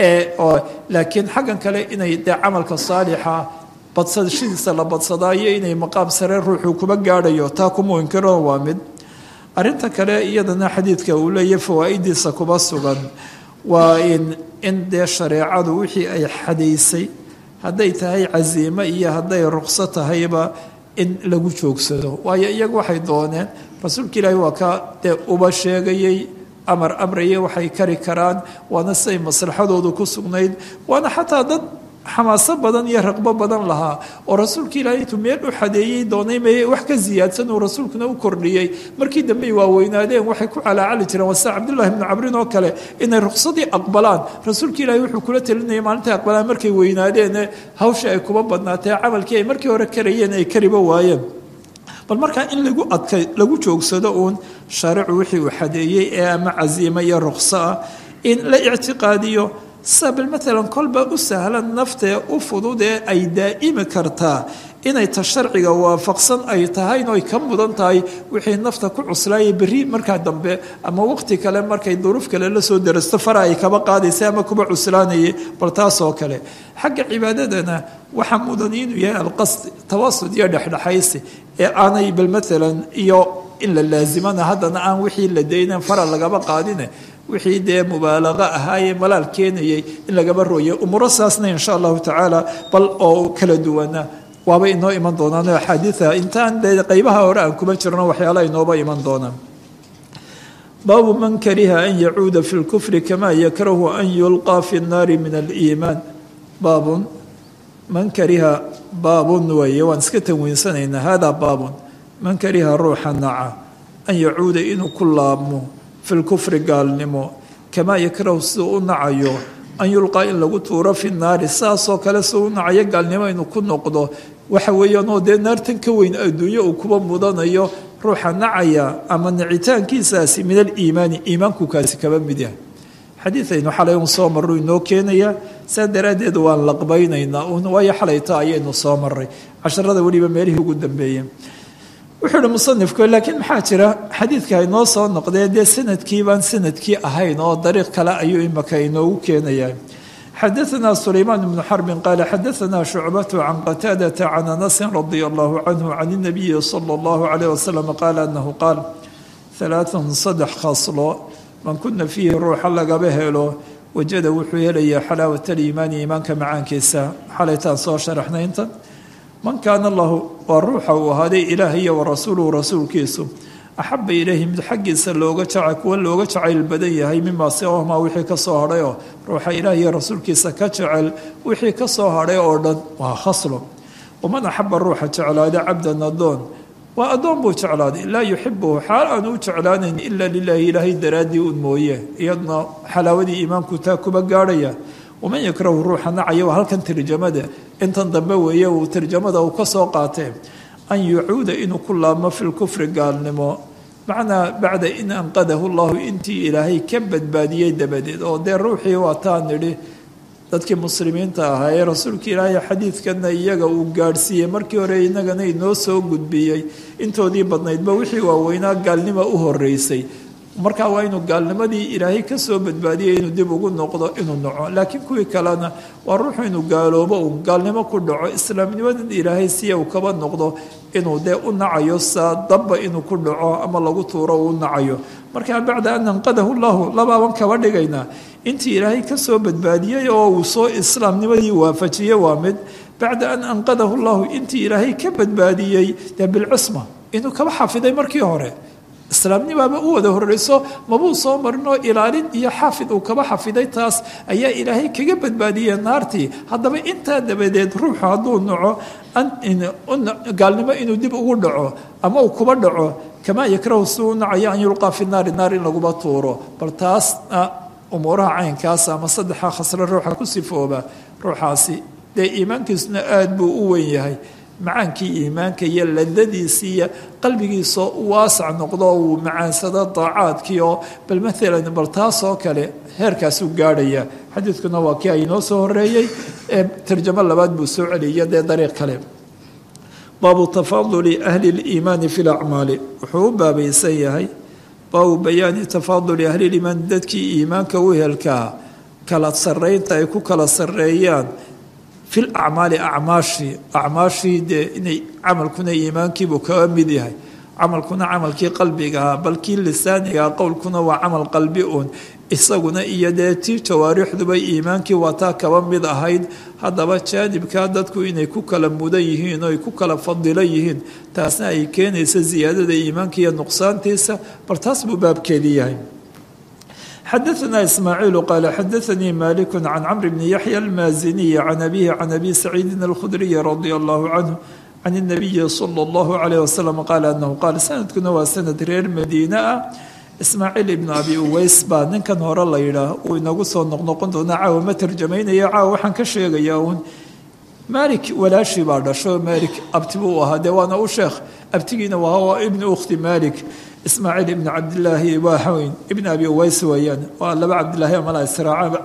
laakiin xaggan kale inay dee camalka saalixa badsadashadiisa la badsadaayo inay maqaam sare ruuxuu kuba gaadhayo taa kumuu inkiro waa mid arinta kale iyadana xadiidka uu leeyahy fawaa-idiisa kuba sugan waa in in dee shareecadu wixii ay xadaysay hadday tahay casiimo iyo hadday ruqso tahayba in lagu joogsado waayo iyagu waxay dooneen rasuulka ilaahi waa ka dee uba sheegayey amar amraya waxay kari karaan waana siday maslaxadoodu ku sugnayd waana xataa dad xamaaso badan iyo raqbo badan lahaa oo rasuulka ilaahay intuu meel u xadeeyey doonay meye wax ka siyaadsan uu rasuulkuna u kordhiyey markii dambe ay waaweynaadeen waxay ku calaacali jireen waa sida cabdullahi bnu cabrin oo kale inay ruqsadii aqbalaan rasuulka ilaahay wuxuu kula talinayay maalintay aqbalaan markay weynaadeene hawsha ay kuba badnaatee camalkii ay markii hore karayeen ay kariba waayeen bal markaa in lagu adkay lagu joogsado uun shaaricu wixii uu xadeeyey ee ama casiimo iyo ruqso ah in la ictiqaadiyo sabal maalan kolba u sahlan naftee u fudud ee ay daa'imi kartaa inay ta sharciga waafaqsan ay tahay oy ka mudan tahay wixii nafta ku cuslaayay berri markaa dambe ama waqti kale markay duruuf kale la soo darasto fara ay kaba qaadaysa ama kuba cuslaanayay bal taasoo kale xagga cibaadadana waxaa mudan inuu yahay alqasd tawasud iyo dhexdhexaysi ee aanay bal maalan iyo in la laasimana haddana aan wixii la daynan fara lagaba qaadine wixii dee mubaalaqa ahaayee malaal keenayay in lagaba rooyay umuuro saasna insha allahu tacaala bal oo kala duwana waaba inoo iman doonaan axaadiia intaan dee qeybaha hore aan kuma jirno waxyaalaha inooba iman doonaan baabu man kariha an yacuuda fi lkufri kama yakrahu an yulqaa fi nnaari min aliimaan baabun man kariha baabun weeye waan iska tanwiinsanaynaa hada baabun man kariha ruuxa naca an yacuuda inuu ku laabmo fi lkufri gaalnimo kamaa yakrahu siduu u nacayo an yulqaa in lagu tuuro fi naari saasoo kale siduu u nacayo gaalnimo inuu ku noqdo waxa weeyaanoo dee naartan ka weyn adduunyo uu kuba mudanayo ruuxa nacaya ama nicitaankiisaasi min aliimaani iimaanku kaasi kaba mid yahay xadiidaynu xalay un soo marru inoo keenaya saa daraaddeed waan laqbaynaynaa un waayo xalayta ayaynu soo maray casharada weliba meelihii ugu dambeeyeen wuxuu ihi musanifku laakiin maxaa jira xadiidka inoo soo noqdee dee sanadkii baan sanadkii ahayn oo dariiq kale ayuu imaka inoogu keenayaa xadaثna sulaymaan bnu xarbin qaala xadaثna shucbatu can qataadata can anasin radia allahu canhu can الnabiyi salى اllahu عalيه wasalam qaala anahu qaal ثalaaثun saddex khaslo man kuna fiihi ruuxa lagaba helo wajada wuxuu helayaa xalaawat aliimaani iimaanka macaankiisa xalaytaan soo sharaxnayntan man kaana lahu waa ruuxa uu ahaaday ilaah iyo warasuuluhu rasuulkiisu axaba ilayhi mid xaggiisa looga jaca kuwa looga jacayl badan yahay mimaa siwahmaa wixii ka soo hadhay oo ruuxa ilaah iyo rasuulkiisa ka jecel wixii ka soo hadhay oo dhan waa khaslo waman axaba ruuxa jeclaada cabdan adoon waa addoon buu jeclaaday laa yuxibuhu xaal aan u jeclaanayn ila lilaahi ilaahay daraaddii un mooye iyadna xalaawadii iimaanku taa kuba gaadhaya waman yakrahu ruuxa nacaya waa halkan tarjamada intan dambe weeye uu tarjamada uu ka soo qaatee an yucuuda inuu ku laabmo fi lkufri gaalnimo macnaa bacda in anqadahu llahu intii ilaahay ka badbaadiyey dabadeed oo dee ruuxii waa taan nidhi dadkii muslimiinta ahaa ee rasuulka ilaahay xadiidkana iyaga uu gaadhsiiyey markii hore inagana inoo soo gudbiyey intoodii badnaydba wixii waaweynaa gaalnimo u horeysay markaa waa inuu gaalnimadii ilaahay ka soo badbaadiyay inuu dib ugu noqdo inuu naco laakiin kuwii kalena waa ruuxu inuu gaaloobo uu gaalnimo ku dhaco islaamnimadan ilaahay siya uu kaba noqdo inuu dee u nacayo saa dabba inuu ku dhaco ama lagu tuuro uu nacayo markaa bacda an anqadahu llahu labaaban kaba dhigaynaa intii ilaahay ka soo badbaadiyey oo uu soo islaamnimadii waafajiyey waa mid bacda an anqadahu llahu intii ilaahay ka badbaadiyey dee bilcusma inuu kaba xafiday markii hore islaamnimaaba u wada horeyso mabuu soo marinoo ilaalin iyo xaafid uu kaba xafiday taas ayaa ilaahay kaga badbaadiyey naartii haddaba intaa dabadeed ruuxu hadduu naco gaalnimo inuu dib ugu dhaco ama uu kuba dhaco kamaa yakrahu si u nacayo an yulqaa fi naari naar in laguba tuuro bal taasna umuuraha caynkaas ama saddexa khasre ruuxa ku sifooba ruuxaasi dee iimaankiisuna aada buu u weyn yahay macaankii iimaanka iyo ladadiisii iyo qalbigiisoo waasac noqdo uu macaansado daacaadkii oo bal maalan bal taasoo kale heerkaasuu gaadhaya xadiidkuna waa kii aynoo soo horeeyey ee tarjamo labaad buu soo celiyay dee dariiq kale baabu tafaaduli ahli liimaani fi lacmaali wuxuu u baabaysan yahay baabu bayaani tafaaduli ahliliimaani dadkii iimaanka u helkaa kala sarraynta ay ku kala sarreeyaan fi lacmaali acmaashii acmaashii dee inay camalkuna iimaankiibuu kaga mid yahay camalkuna camalkii qalbigahaa bal kii lisaanigaa qowlkuna waa camal qalbi uun isaguna iyo dee tii jawaarixduba iimaankii waa taa kaba mid ahayd haddaba jaanibkaa dadku inay ku kala mudan yihiin oo ay ku kala fadilo yihiin taasna ay keenaysa siyaadada iimaanka iyo nuqsaantiisa bal taas buu baabkeedii yahay xadaثna ismaaciilu qaala xadaثanii maliku can camr bni yaxya almaaziniyi can abihi can abi saciidin alkhudriyi radia allahu canhu can الnabiyi salى اllahu alayh wasalam qaala anahu qaal sanadkuna waa sanad reer madiine ah ismaaciil ibnu abi uweys baa ninkan hore la yidhaah uu inagu soo noqnoqon doonaa caawa ma tarjamaynaya caawa waxaan ka sheegayaa uun malik walaashii baa dhasho malik abti buu ahaa dee waana u sheekh abtigiina waa ibnu ukhti malik ismaaciil ibn cabdilaahi waahaweyn ibn abi uweys weeyaan waa laba cabdilaahi amala israaca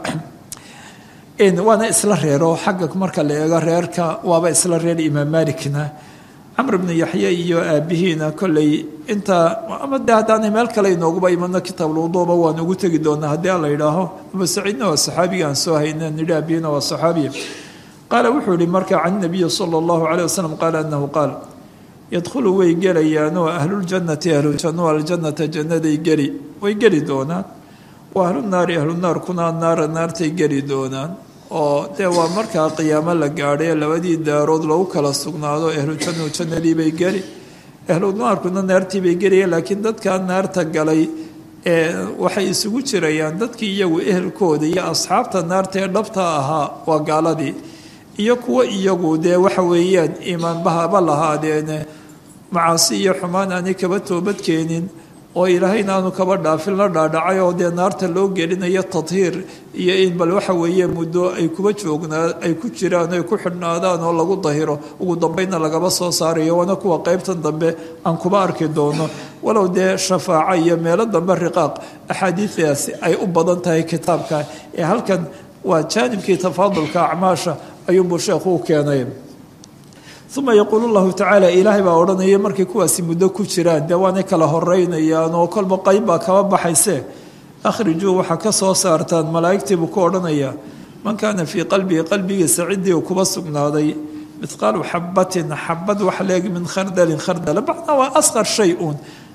waana isla reero xagga marka la eego reerka waaba isla reer imaam malikna camr bnu yaxye iyo aabihiina kolley intaa ama de haddaanay meel kale inooguba imano kitaabluduuba waan ugu tegi doonaa haddii a la yidhaaho abu saciidna waa saxaabiga aan soo hayna nidhi aabihina waa saxaabiya qaala wuxuu yihi marka can nabiyi sala allahu caleyh wasalam qaala anahu qaal yadkhulu way gelayaanoo ahluljannati ahlujanno aljannata jannaday geli way geli doonaan wa ahlunaari ahlunaarkuna naara naartay geli doonaan oo dee waa markaa qiyaamo la gaadhay labadii daarood lagu kala sugnaado ahlujannu jannadiibay geli ahlunaarkuna naartiibay gelaya laakiin dadkaa naarta galay ee waxay isugu jirayaan dadkii iyagu ehelkooda iyo asxaabta naarta ee dhabta ahaa waa gaaladii iyo kuwa iyagu dee waxa weeyaan iimaanbahaba lahaadeene macaasi iyo xumaan aanay kaba toobadkeenin oo ilaahayna aanu kaba dhaafin la dhaadhacay oo dee naarta loo gelinayo tadhiir iyo in bal waxa weeye muddo ay kuba joognaa ay ku jiraan ay ku xidhnaadaan oo lagu dahiro ugu dambeynna lagaba soo saarayo waana kuwa qeybtan dambe aan kuba arki doono walow dee shafaaco iyo meelo dambe riqaaq axaadiidaasi ay u badan tahay kitaabka ee halkan waa jaanibkii tafaadulka acmaasha ayuunbuu sheekhu u keenay uma yaquulu llahu tacaala ilaahay baa odhanaya markay kuwaasi muddo ku jiraan dee waanay kala horeynayaan oo kolba qayb baa kaba baxayse akhrijuu waxaa ka soo saartaan malaa'igtii buu ku odhanayaa man kaana fii qalbihi qalbigiisa ciddii uu kuba sugnaaday mithqaalu xabatin xabad wax leeg min khardalin khardala macnaa waa asqar shay uun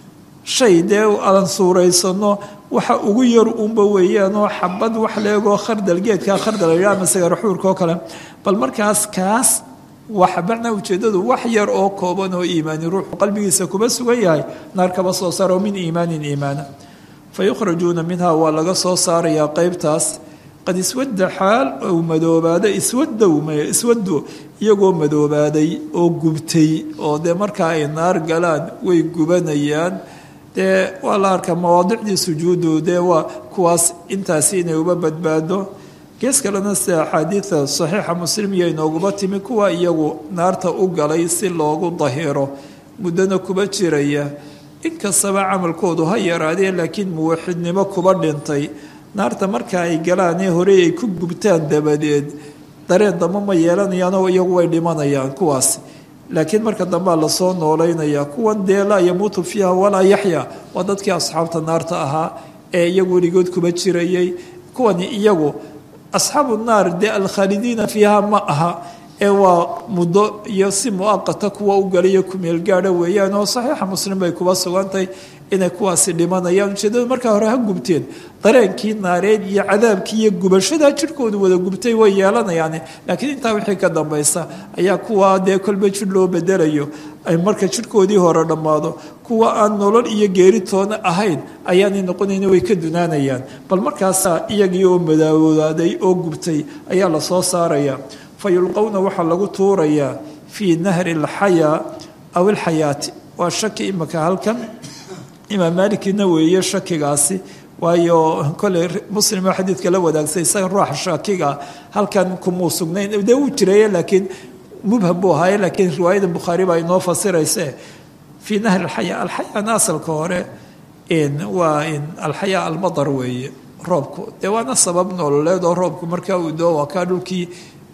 shay dee aan suuraysano waxa ugu yar uunba weeyaanoo xabad wax leegoo khardal geedkaa khardal ama sagaraxuurka oo kale bal markaas kaas waxa macnaa ujeeddadu wax yar oo kooban oo iimaani ruuxu qalbigiisa kuba sugan yahay naar kaba soo saaro min iimaanin iimaana fa yukhrajuuna minha waa laga soo saarayaa qeybtaas qad iswadda xaal ou madoobaada iswadow iswado iyagoo madoobaaday oo gubtay oo dee markaa ay naar galaan way gubanayaan dee waa la arkaa mawaadicdii sujuudu dee waa kuwaas intaasi inay uba badbaado gees kalena sida axaadiida saxiixa muslim iyo inooguma timi kuwa iyagu naarta u galay si loogu dahiro muddona kuba jiraya inkastaba camalkoodu ha yaraadee laakiin muwaxidnimo kuba dhintay naarta marka ay galaanee horey ay ku gubtaan dabadeed dareen dambe ma yeelanayaanoo iyagu way dhimanayaan kuwaas laakiin marka dambea lasoo noolaynaya kuwan dee laa yamuutu fiiha walaa yaxya waa dadkii asxaabta naarta ahaa ee iyagu weligood kuba jirayay kuwani iyagu asxaabu naar dee alkhaalidiina fiiha ma aha ee waa muddo iyo si muaqata kuwa u galayo kumeel gaadha weeyaan oo saxiixa muslim bay kuba sugantahay inay kuwaasi dhimanayaan ujeedada markaa hore ha gubteen dareenkii naareed iyo cadaabkii iyo gubashadaa jirhkoodu wada gubtay way yeelanayaan laakiin intaa wixii ka dambaysa ayaa kuwa dee kolba jir loo bedelayo ay marka jirhkoodii hore dhammaado kuwa aan nolol iyo geeritoona ahayn ayaanay noqonayn way ka dunaanayaan bal markaasaa iyagii oo madaawooaaday oo gubtay ayaa lasoo saaraya fa yulqowna waxaa lagu tuurayaa fii nahri alxayaa aw alxayaati waa shaki imaka halkan imaam maalikina weeye shakigaasi waayo koley muslima xadiidka la wadaagsay isaga ruuxa shakiga halkan kumuu sugnayn dee uu jireeye laakiin mubham buu ahaaye laakiin riwaayada bukhaari baa inoo fasirayse fii nahri alxayaa alxayaana asalka hore waa alxayaa almadar weeye roobku dee waana sabab nololeed oo roobku markaa uu doo waa kaa dhulkii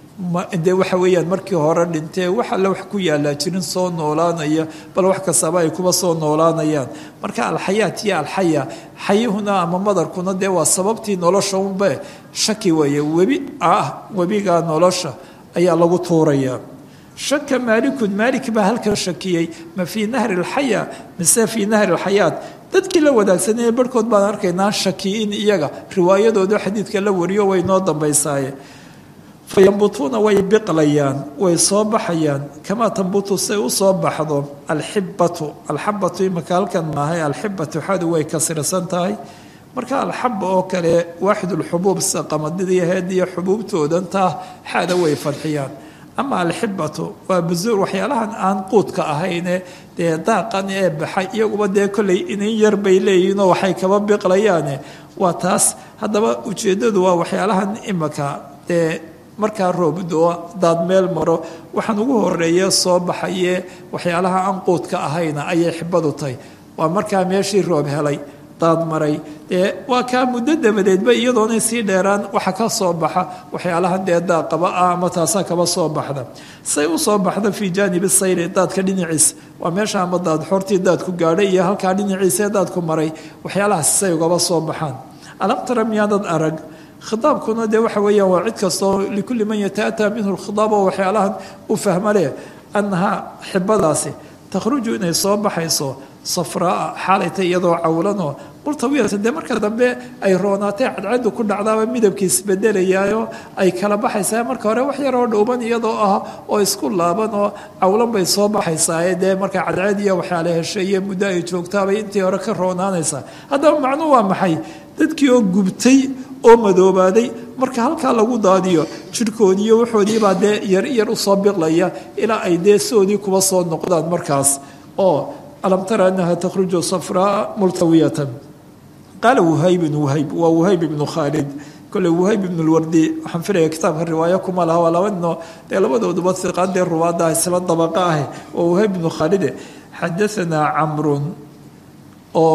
dee waxa weeyaan markii hore dhintee wax alle wax ku yaalaa jirin soo noolaanaya bal wax kastaba ay kuba soo noolaanayaan marka alxayaat iyo alxaya xayihuna ama madarkuna dee waa sababtii nolosha unbe shaki weeye webi ah webiga nolosha ayaa lagu tuurayaa shaka maalikun maalik baa halkan shakiyey ma fii nahri alxaya mise fii nahri alxayaat dadkii la wadaagsanaya barhkood baan arkaynaa shaki in iyaga riwaayadooda xadiidka la wariyo way noo dambaysaaye fayambutuuna way biqlayaan way soo baxayaan kamaa tambutu say u soo baxdo alxibatu alxabatu imaka halkan maahay alxibatu xadu way kasirsan tahay marka alxaba oo kale waaxidulxubuub sida qamadidii heed iyo xubuubtoodan taa xada way fadxiyaan ama alxibatu waa busuur waxyaalahan aan quudka ahayne dee daaqan ee baxay iyaguba dee kolley inin yar bay leeyihiinoo waxay kaba biqlayaane waa taas haddaba ujeeddadu waa waxyaalahan imaka dee markaa roobdoo daad meel maro waxaan ugu horeeye soo baxaye waxyaalaha aan quudka ahayna ayay xibadu tahay waa markaa meeshii roob helay daad maray dee waa kaa muddo dabadeedba iyadoonay sii dheeraan waxa ka soo baxa waxyaalahan dee daaqaba ah ama taasaa kaba soo baxda say u soo baxda fii jaanibi sayri daadka dhinaciisa waa meesha ama daad xortii daadku gaadhay iyo halkaa dhinaciisaee daadku maray waxyaalahaas say ugaba soo baxaan alam tara miyaadad arag khitaabkuna dee waxa weeyaan waa cid kastoo likulli man yata'ataa minhu lkhitaab oo waxyaalahan u fahma leh annahaa xibadaasi takhruju inay soo baxayso safraa xaalayta iyadoo cawlanoo murtawiyata dee marka dambe ay roonaatay cadcadu ku dhacdaaba midabkiis bedelayaayo ay kala baxaysaa marka hore wax yaroo dhowban iyadoo ah oo isku laaban oo cawlan bay soo baxaysaaye dee marka cadcad iyo waxyaala heshay iyo muddo ay joogtaabay intii hore ka roonaanaysaa haddaba macnuu waa maxay dadkii oo gubtay oo madoobaaday marka halkaa lagu daadiyo jirhkoodiiyo waxoodiibaa dee yar yar usoo biqlaya ilaa ay dee soodii kuba soo noqdaan markaas oo alam tara anaha takhruju safraa multawiyatan qaala wuhaybin wuhayb waa wuhayb ibnu khaalid kole wuhayb ibnu lwardi waxaan filaya kitaabka riwaayo kuma laha waa laba nino dee labadooduba iqaadee ruwaada isla dabaqa ah waa wuhayb ibnu khaalide xadaanaa camrun oo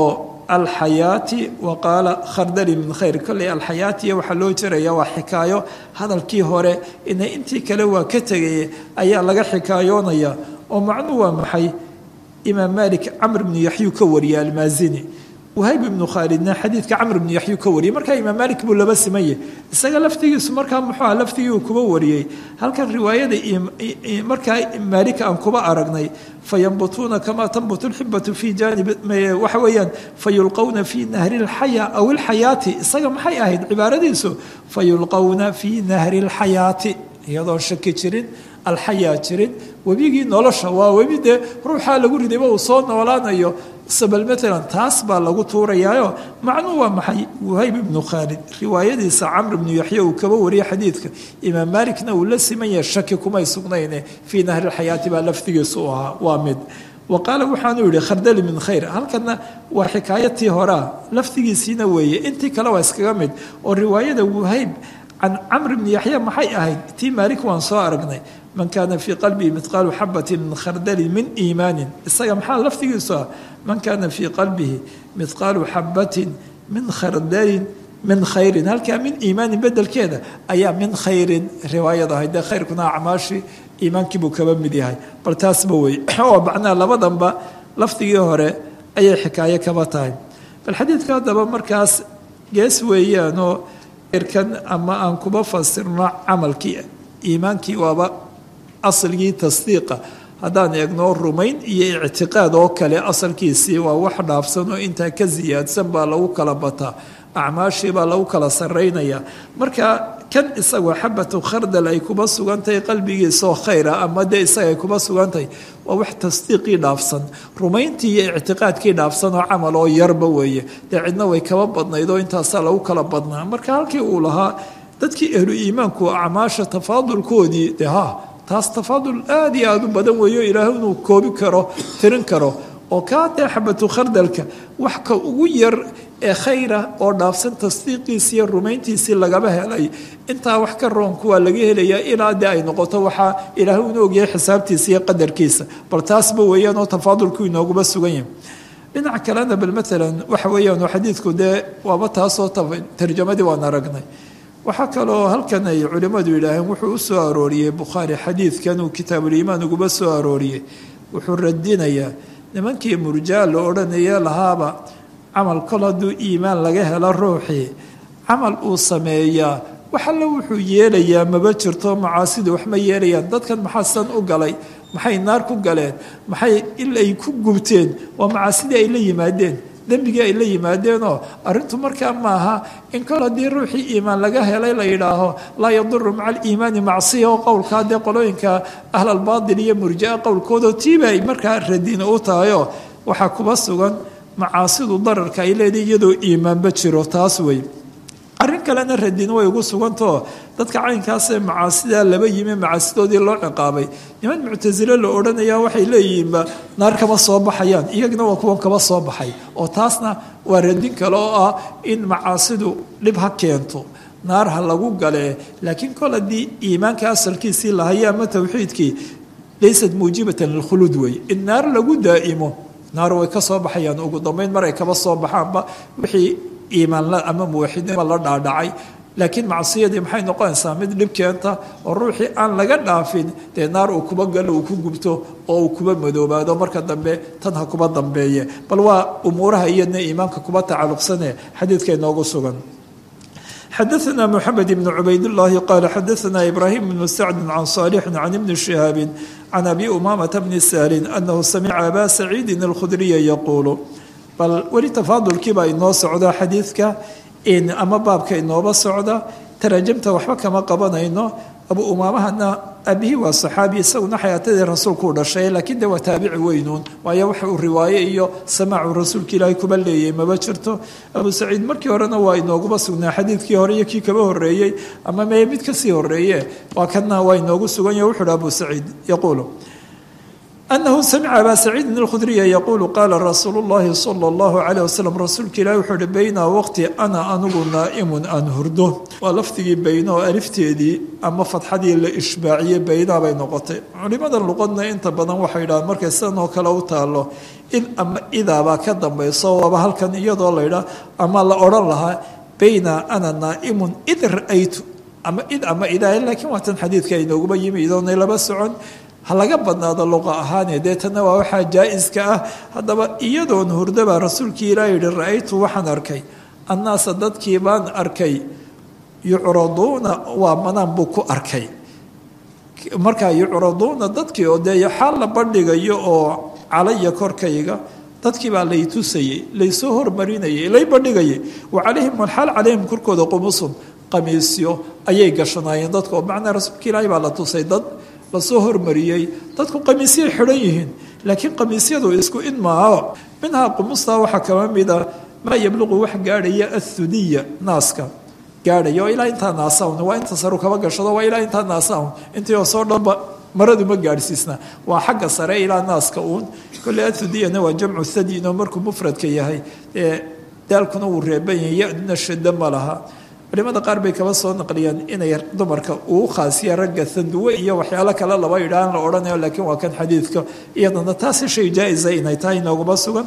alxayaati wa qaala khardali min khayr kolley alxayaatiya waxaa loo jiraya waa xikaayo hadalkii hore ina intii kale waa ka tegaya ayaa laga xikaayoonaya oo macnuu waa maxay imaam malik camr bnu yaxyu ka wariyay almaazini wahayb ibnu khaalidna xadiidka camr bnu yaxyu ka wariyay markaa imaam malik buu laba simanye isaga laftigiisu markaa muxuu ah laftigii uu kuba wariyey halkan riwaayada markaa maalik aan kuba aragnay fayambutuuna kamaa tambutu lxibatu fi janib waxa weeyaan fayulqawna fi nahri lxaya aw ilxayaati isaga maxay ahayd cibaaradiisu fayulqawna fi nahri lxayaati iyadoon shaki jirin alxayaa jirin webigii nolosha waa webi dee ruuxaa lagu ridayba uu soo noolaanayo sabal maalan taas baa lagu tuurayaayo macnuu waa maxay wahayb ibnu khaalid riwaayadiisa camr ibnu yaxya uu kaba wariyay xadiidka imaam maalikna uu la siman yahay shaki kumay sugnayne fii nahri lxayaati baa lafdigiisu u ahaa waa mid wa qaala waxaanu yihi khardali min khayr halkana waa xikaayatii horea lafdigiisiina weeye intii kale waa iskaga mid oo riwaayada wahayb can camr bni yaxya maxay ahayd tii maalik waan soo aragnay man kaana fii qalbihi midqaalu xabatin min khardalin min iimaanin isaga maxaa lafdigiisu ah man kaana fii qalbihi midqaalu xabatin min khardalin min khayrin halkaa min iimaanin bedelkeeda ayaa min khayrin riwaayada ahayd dee khayrkuna acmaashii iimaankii buu kaba mid yahay bal taasba wey oo macnaha labadanba lafdigii hore ayay xikaayo kaba tahay bal xadiidka haddaba markaas gees weeyaanoo kan ama aan kuba fasirno camalkii iimaankii waaba asalgii tasdiiqa haddaan eegno rumayn iyo ictiqaad oo kale asalkiisii waa wax dhaafsan oo intaa ka siyaadsan baa lagu kala bataa acmaashii baa lagu kala saraynaya marka kan isagoo xabatu khardal ay kuba sugantahay qalbigiisaoo khayra ama dee isaga ay kuba sugantahay waa wax tasdiiqii dhaafsan rumayntii iyo ictiqaadkii dhaafsan oo camal oo yarba weeye dee cidna way kaba badnayd oo intaasaa lagu kala badnaa marka halkii uu lahaa dadkii ahlu iimaanku acmaasha tafaadulkoodii dee ha taas tafaadul aada iyo aada u badan weeyo ilaahay inuu koobi karo tirin karo oo kaa dee xabatu khardalka wax ka ugu yar ee khayra oo dhaafsan tasdiiqiisii iyo rumayntiisii lagaba helay intaa wax ka roonku waa laga helayaa ilaa dee ay noqoto waxaa ilaahay inu ogyahay xisaabtiisa iyo qadarkiisa bal taasba weeyaan oo tafaadulku inooguba sugan yahay dhinac kalena bal maalan waxa weeyaan xadiidku dee waaba taasoo tarjamadii waan aragnay waxaa kaloo halkan ay culimmadu yidhaaheen wuxuu u soo arooriyey bukhaari xadiidkan uu kitaabuliimaan uguba soo arooriyey wuxuu radinayaa nimankii murjaa la odhanaya lahaaba camal kol hadduu iimaan laga helo ruuxii camal uu sameeyaa wax alle wuxuu yeelayaa maba jirto macaasidu wax ma yeelayaan dadkan maxaa san u galay maxay naar ku galeen maxay il ay ku gubteen waa macaasidii ay la yimaadeen dembigii ay la yimaadeenoo arrintu markaa maaha in kol haddii ruuxii iimaan laga helay la yidhaaho laa yaduru maca aliimaani macsiya oo qowlkaa dee qolooyinka ahlalbaatil iyo murjaa qowlkooda tiiba ay markaa radina u tahayoo waxaa kuba sugan macaasidu dararka ay leedahay iyadoo iimaanba jiro taas wey arrin kalena radin way ugu sugantao dadka caynkaasee macaasidaa laba yimi macaasidoodii loo ciqaabay niman muctasile la odhanaya waxay leeyihiinba naar kama soo baxayaan iyagna waa kuwan kaba soo baxay oo taasna waa radin kale oo ah in macaasidu dhib ha keento naar ha lagu galee laakiin kol haddii iimaanka asalkiisii lahaya ama towxiidkii laysat muujibatan lilkhuluud wey in naar lagu daa'imo naar way ka soo baxayaan ugu dambeyn mar ay kaba soo baxaanba wixii iimaanla ama muwaxidnima la dhaadhacay laakiin macsiyadii maxay noqonaysaa mid dhib keenta oo ruuxii aan laga dhaafin dee naar uu kuba galo uu ku gubto oo uu kuba madoobaado marka dambe tan ha kuba dambeeye bal waa umuuraha iyadna iimaanka kuba tacalluqsane xadiidka inoogu sugan xadaثna mxamed bn cubaydالlahi qala xadaثna ibrahim bn sacdi can صaalixi can ibni shihaabi can abi umamata bni sahlin anahu samica aba saciidin اlkhudriya yaquulu bal weli tafaadulkiibaa inoo socda xadiidka ama baabka inooba socda taraajamta waxba kama qabanayno abu umaamahana aabihii waa saxaabi isaguna xayaatadii rasuulku u dhashay laakiin de waa taabici weynuun waayo waxa uu riwaaye iyo samaacu rasuulka ilaahay kuba leeyay maba jirto abu saciid markii horena waa inooguba sugnaa xadiidkii hore iyo kii kaba horeeyey ama mee mid kasii horeeye waa kana waa inoogu sugan yahy wuxu uhi abu saciid yaquulu anahu samica abaa saciidin alkhudriya yaquulu qaala rasuulu llahi sala allahu calayh wasalam rasuulka ilahi wuxuu uhi baynaa waqti ana anigu naa'imun aan hurdo waa lafdigii bayna oo alifteedii ama fadxadii la ishbaaciyey baynaa bay noqotay culimada luqadna inta badan waxay yidhahaan markay sidan oo kale u taalo id ama idaabaa ka dambayso waaba halkan iyadoo laydhaa ama la odhan lahaa bayna ana naa'imun id ra-aytu ama id ama idaa laakiin waatan xadiidka inooguba yimi idoonay laba socon ha laga badnaado luqa ahaane deetana waa waxaa jaa-iska ah haddaba iyadoon hurdabaa rasuulkii ilaa yihi ra-aytu waxaan arkay annaasa dadkii baan arkay yucraduuna waa manaan buu ku arkay markaa yucraduuna dadkii oo dee xaal la bandhigayo oo calaya korkayga dadkii baa lay tusayey laysoo hormarinayay lay bandhigayay wa calayhim walxaal calayhim korkooda qumusun qamiisyo ayay gashanaayeen dadka oo macnaa rasuulka ilaahi baa la tusay dad lasoo hormariyey dadku qamiisyay xidhan yihiin laakiin qamiisyadu isku id maaha minhaa qumustaa waxaa kama mida maa yabluqu wax gaadhaya athudiya naaska gaadhaya oo ilaa intaa naasaun waa inta saru kaba gashado waa ilaa intaa naasaun intii oo soo dhanba maradu ma gaadhsiisna waa xagga sare ilaa naaska uun kolley athudiyana waa jamcu thadin oo markuu mufradka yahay ee daalkuna wuu reeban yahay yaduna shada ma laha culimada qaar bay kaba soo naqliyaan inay dumarka uu khaasiya ragga sanduwe iyo waxyaalo kale laba idhaan la odhanayo laakiin waa kan xadiidka iyadana taasi shay jaa-isa inay tahay inooguma sugan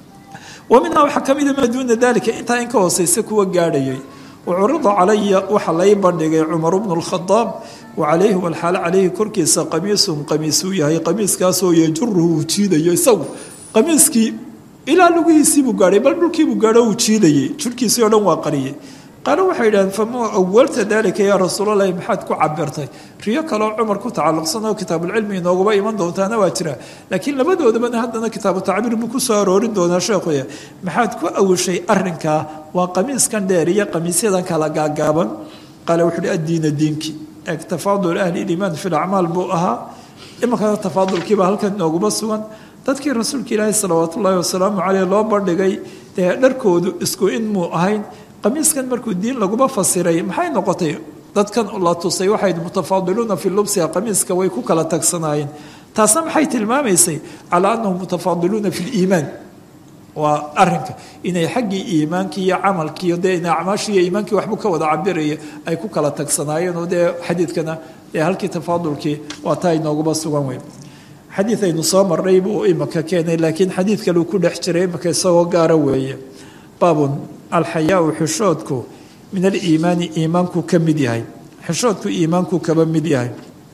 wa minhaa waxaa ka mida maa duuna dalika intaa in ka hooseysa kuwa gaadhayay wacurida calaya waxaa lay bandhigay cumar bnu lkhadaab wa calayhi walxaal calayhi korkiisa qamiisun qamiisuu yahay qamiiskaasoo yajuruhu uu jiidayo isagu qamiiskii ilaa lugihiisiibuu gaadhay bal dhulkiibuu gaadho uu jiidayay jirhkiisii oo dhan waa qariyay qaalo waxay yidhahdeen fama awalta dalika yaa rasuulalahi maxaad ku cabirtay riyo kaleo cumar ku tacalluqsan oo kitaabulcilmi inooguba iman doontaana waa jira laakiin labadoodabana haddana kitaabu tacbiir buu ku soo aroorin doonaa sheekhuya maxaad ku awishay arinkaa waa qamiiskan dheer iyo qamiisyadan kala gaagaaban qaale wuxuu hi addiina diinki eeg tafaadul ahli liimaan fi lacmaal buu ahaa iminkana tafaadulkiiba halkan inooguma sugan dadkii rasuulka ilaahi salawaat ullaahi wasalaamu caleyh loo bandhigay dee dharkoodu isku in muu ahayn qamiiskan markuu diin laguma fasiray maxay noqotay dadkan la tusay waxay mutafaadiluuna fi lubsiha qamiiska way ku kala tagsanaayeen taasna maxay tilmaamaysay calaa annahum mutafaadiluuna fi liimaan waa arinka inay xaggii iimaankii iyo camalkiiyo dee ina acmaashii iyo iimaankii waxbuu ka wada cabiraya ay ku kala tagsanaayeen oo dee xadiidkana dee halkii tafaadulkii waa taa inooguma sugan weyn xadiid aynu soo marnay buu imaka keenay laakiin xadiid kale uu ku dhex jiray imaka isagoo gaara weeye baabun alxayaau xishoodku min aliimaani iimaanku ka mid yahay xishoodku iimaanku kaba mid yahay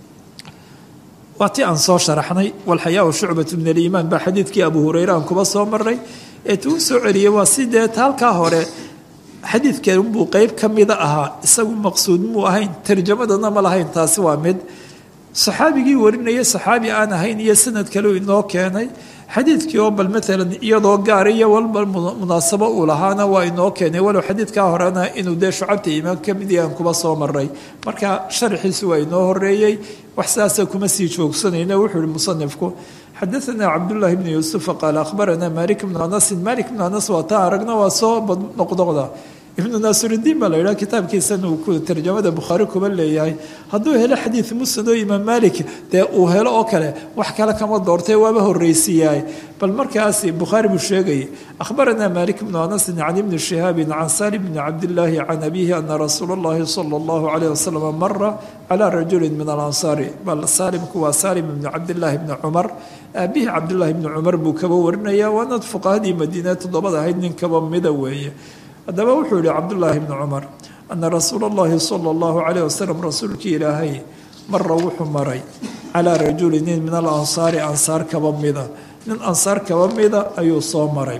waa ti aan soo sharaxnay walxayaau shucbatu min aliimaan baa xadiidkii abu hureyre aan kuba soo marnay ee tuu soo celiyey waa sidee halkaa hore xadiidkan buu qeyb ka mida ahaa isagu maqsuud muu ahayn tarjamadana ma lahayn taasi waa mid saxaabigii warinaya saxaabi aan ahayn iyo sanad kale inoo keenay xadiidkii oo bal maalan iyadoo gaar iyo walba munaasabo uu lahaana waa inoo keenay walow xadiidkaa horena inuu dee shucabta iimaan ka mid yahan kuba soo maray marka sharaxiisu waa inoo horeeyey wax saasa kuma sii joogsanayna wuxuu ihi musanifku xadaanaa cabdullaahi bnu yuusufa qaala akhbaranaa malik bnu anasin malik bnu anas waa taa aragna waa soo noqnoqda ibnu naasirudiin baa la yidhaha kitaabkiisana uu ku tarjamada bukhaari kuba leeyahay hadduu helo xadiid musnad oo imaam malik dee uu helo oo kale wax kale kama doortay waaba horreysiiyaay bal markaasi bukhaari buu sheegayay akhbaranaa malik bnu anasin can ibni shihaabin can salim bni cabdillaahi can abiihi ana rasuula allahi sala allahu calayh wasalam mara calaa rajulin min alansaari bal saalimku waa saalim ibni cabdillaahi bni cumar aabihii cabdillaahi bni cumar buu kaba warinaya waana fuqahadii madiine toddobada ahayd nin kaba mida weeye haddaba wuxuu yihi cabdullaahi bni cumar ana rasuula allahi sala allahu calayh wasalam rasuulkii ilaahay mara wuxuu maray calaa rajuli nin min alansaari ansaar kaba mida nin ansaar kaba mida ayuu soo maray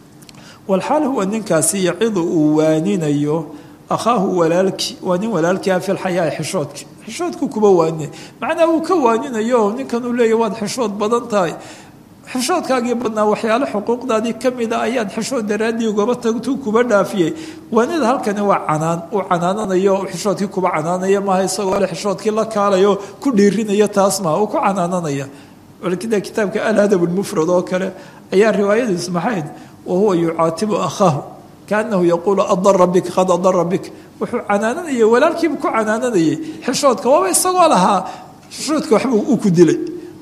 walxaal huwa ninkaasi yacidu uu waaninayo akhaahu walaalkii waa nin walaalkii ah fi lxayaa xishoodki xishoodku kuba waanina macnaa uu ka waaninayo ninkan uu leeya waad xishood badan tahay xishoodkaagii badnaa waxyaalo xuquuqdaadii ka mida ayaad xishood daraaddii ugaba tagtu kuba dhaafiyey waanida halkani waa canaan uu canaananayo xishoodkii kuba canaanaya maaha isagoo le xishoodkii la kaalayo ku dhiirinaya taas maaha uu ku canaananaya walkida kitaabka alhadab lmufrad oo kale ayaa riwaayadiis maxayd wa huwa yucaatibu akhaahu kaanahu yaquulu adara bik qad adara bik wuxuu canaananayay walaalkiibu ku canaananayay xishoodka waaba isagoo lahaa xishoodka waxba uu ku dilay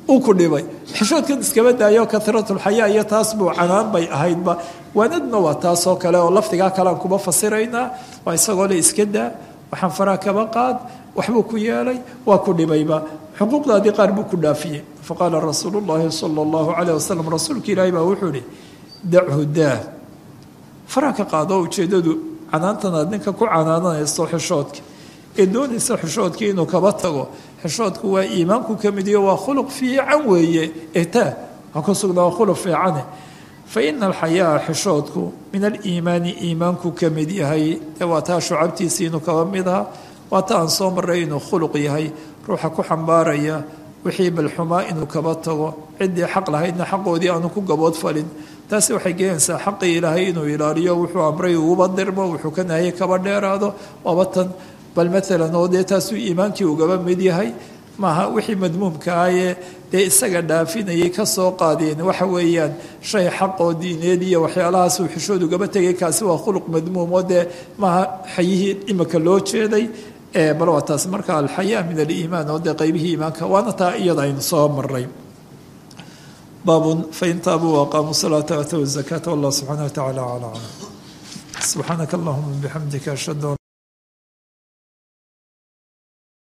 uu ku dhibay xishoodkan iskaba daayo kahiratulxayaa iyo taas buu canaan bay ahaydba waanadna waa taasoo kale oo lafdigaa kalean kuba fasiraynaa waa isagoo le iska daa waxaan faraa kaba qaad waxbuu ku yeelay waa ku dhibayba xuquuqdaadii qaar buu ku dhaafiyey faqaala rasuulu llaahi sala allahu caleyh wasalam rasuulka ilaahi baa wuxuu ihi dachu daa faraa ka qaado ujeeddadu canaantan aad ninka ku canaananayso xishoodka ee doonaysa xishoodkii inuu kaba tago xishoodku waa iimaanku ka mid iyo waa khuluq fiican weeye etaa ha ku sugnaa waa khuluq fiicane fa ina alxayaa xishoodku min aliimaani iimaanku ka mid yahay ee waa taa shucabtiisii inuu kaba mid aha waa ta aan soo marray inuu khuluq yahay ruuxa ku xambaaraya wixii balxumaa inuu kaba tago ciddii xaq lahaydna xaqoodii aanu ku gabood falin taasi waxay keenaysaa xaqii ilaahay inuu ilaaliyo wuxuu amray uguba dirmo wuxuu ka nahayay kaba dheeraado waaba tan bal maalan oo dee taasuu iimaankii ugaba mid yahay maaha wixii madmuumka ahee dee isaga dhaafinayay kasoo qaadeen waxa weeyaan shay xaqoo diineed iyo waxyaalahaasuu xishood ugaba tegay kaasi waa khuluq madmuum oo dee maaha xayihii imika loo jeeday bal waa taas marka alxayaa min aliimaan oo dee qeybihii iimaanka waana taa iyada aynu soo maray baabun fain taabuu waaqaamuu salaata waatow zakaata wallah subxaana wa tacala calaa aclam subxaanaka allahuma bixamdika ashhadu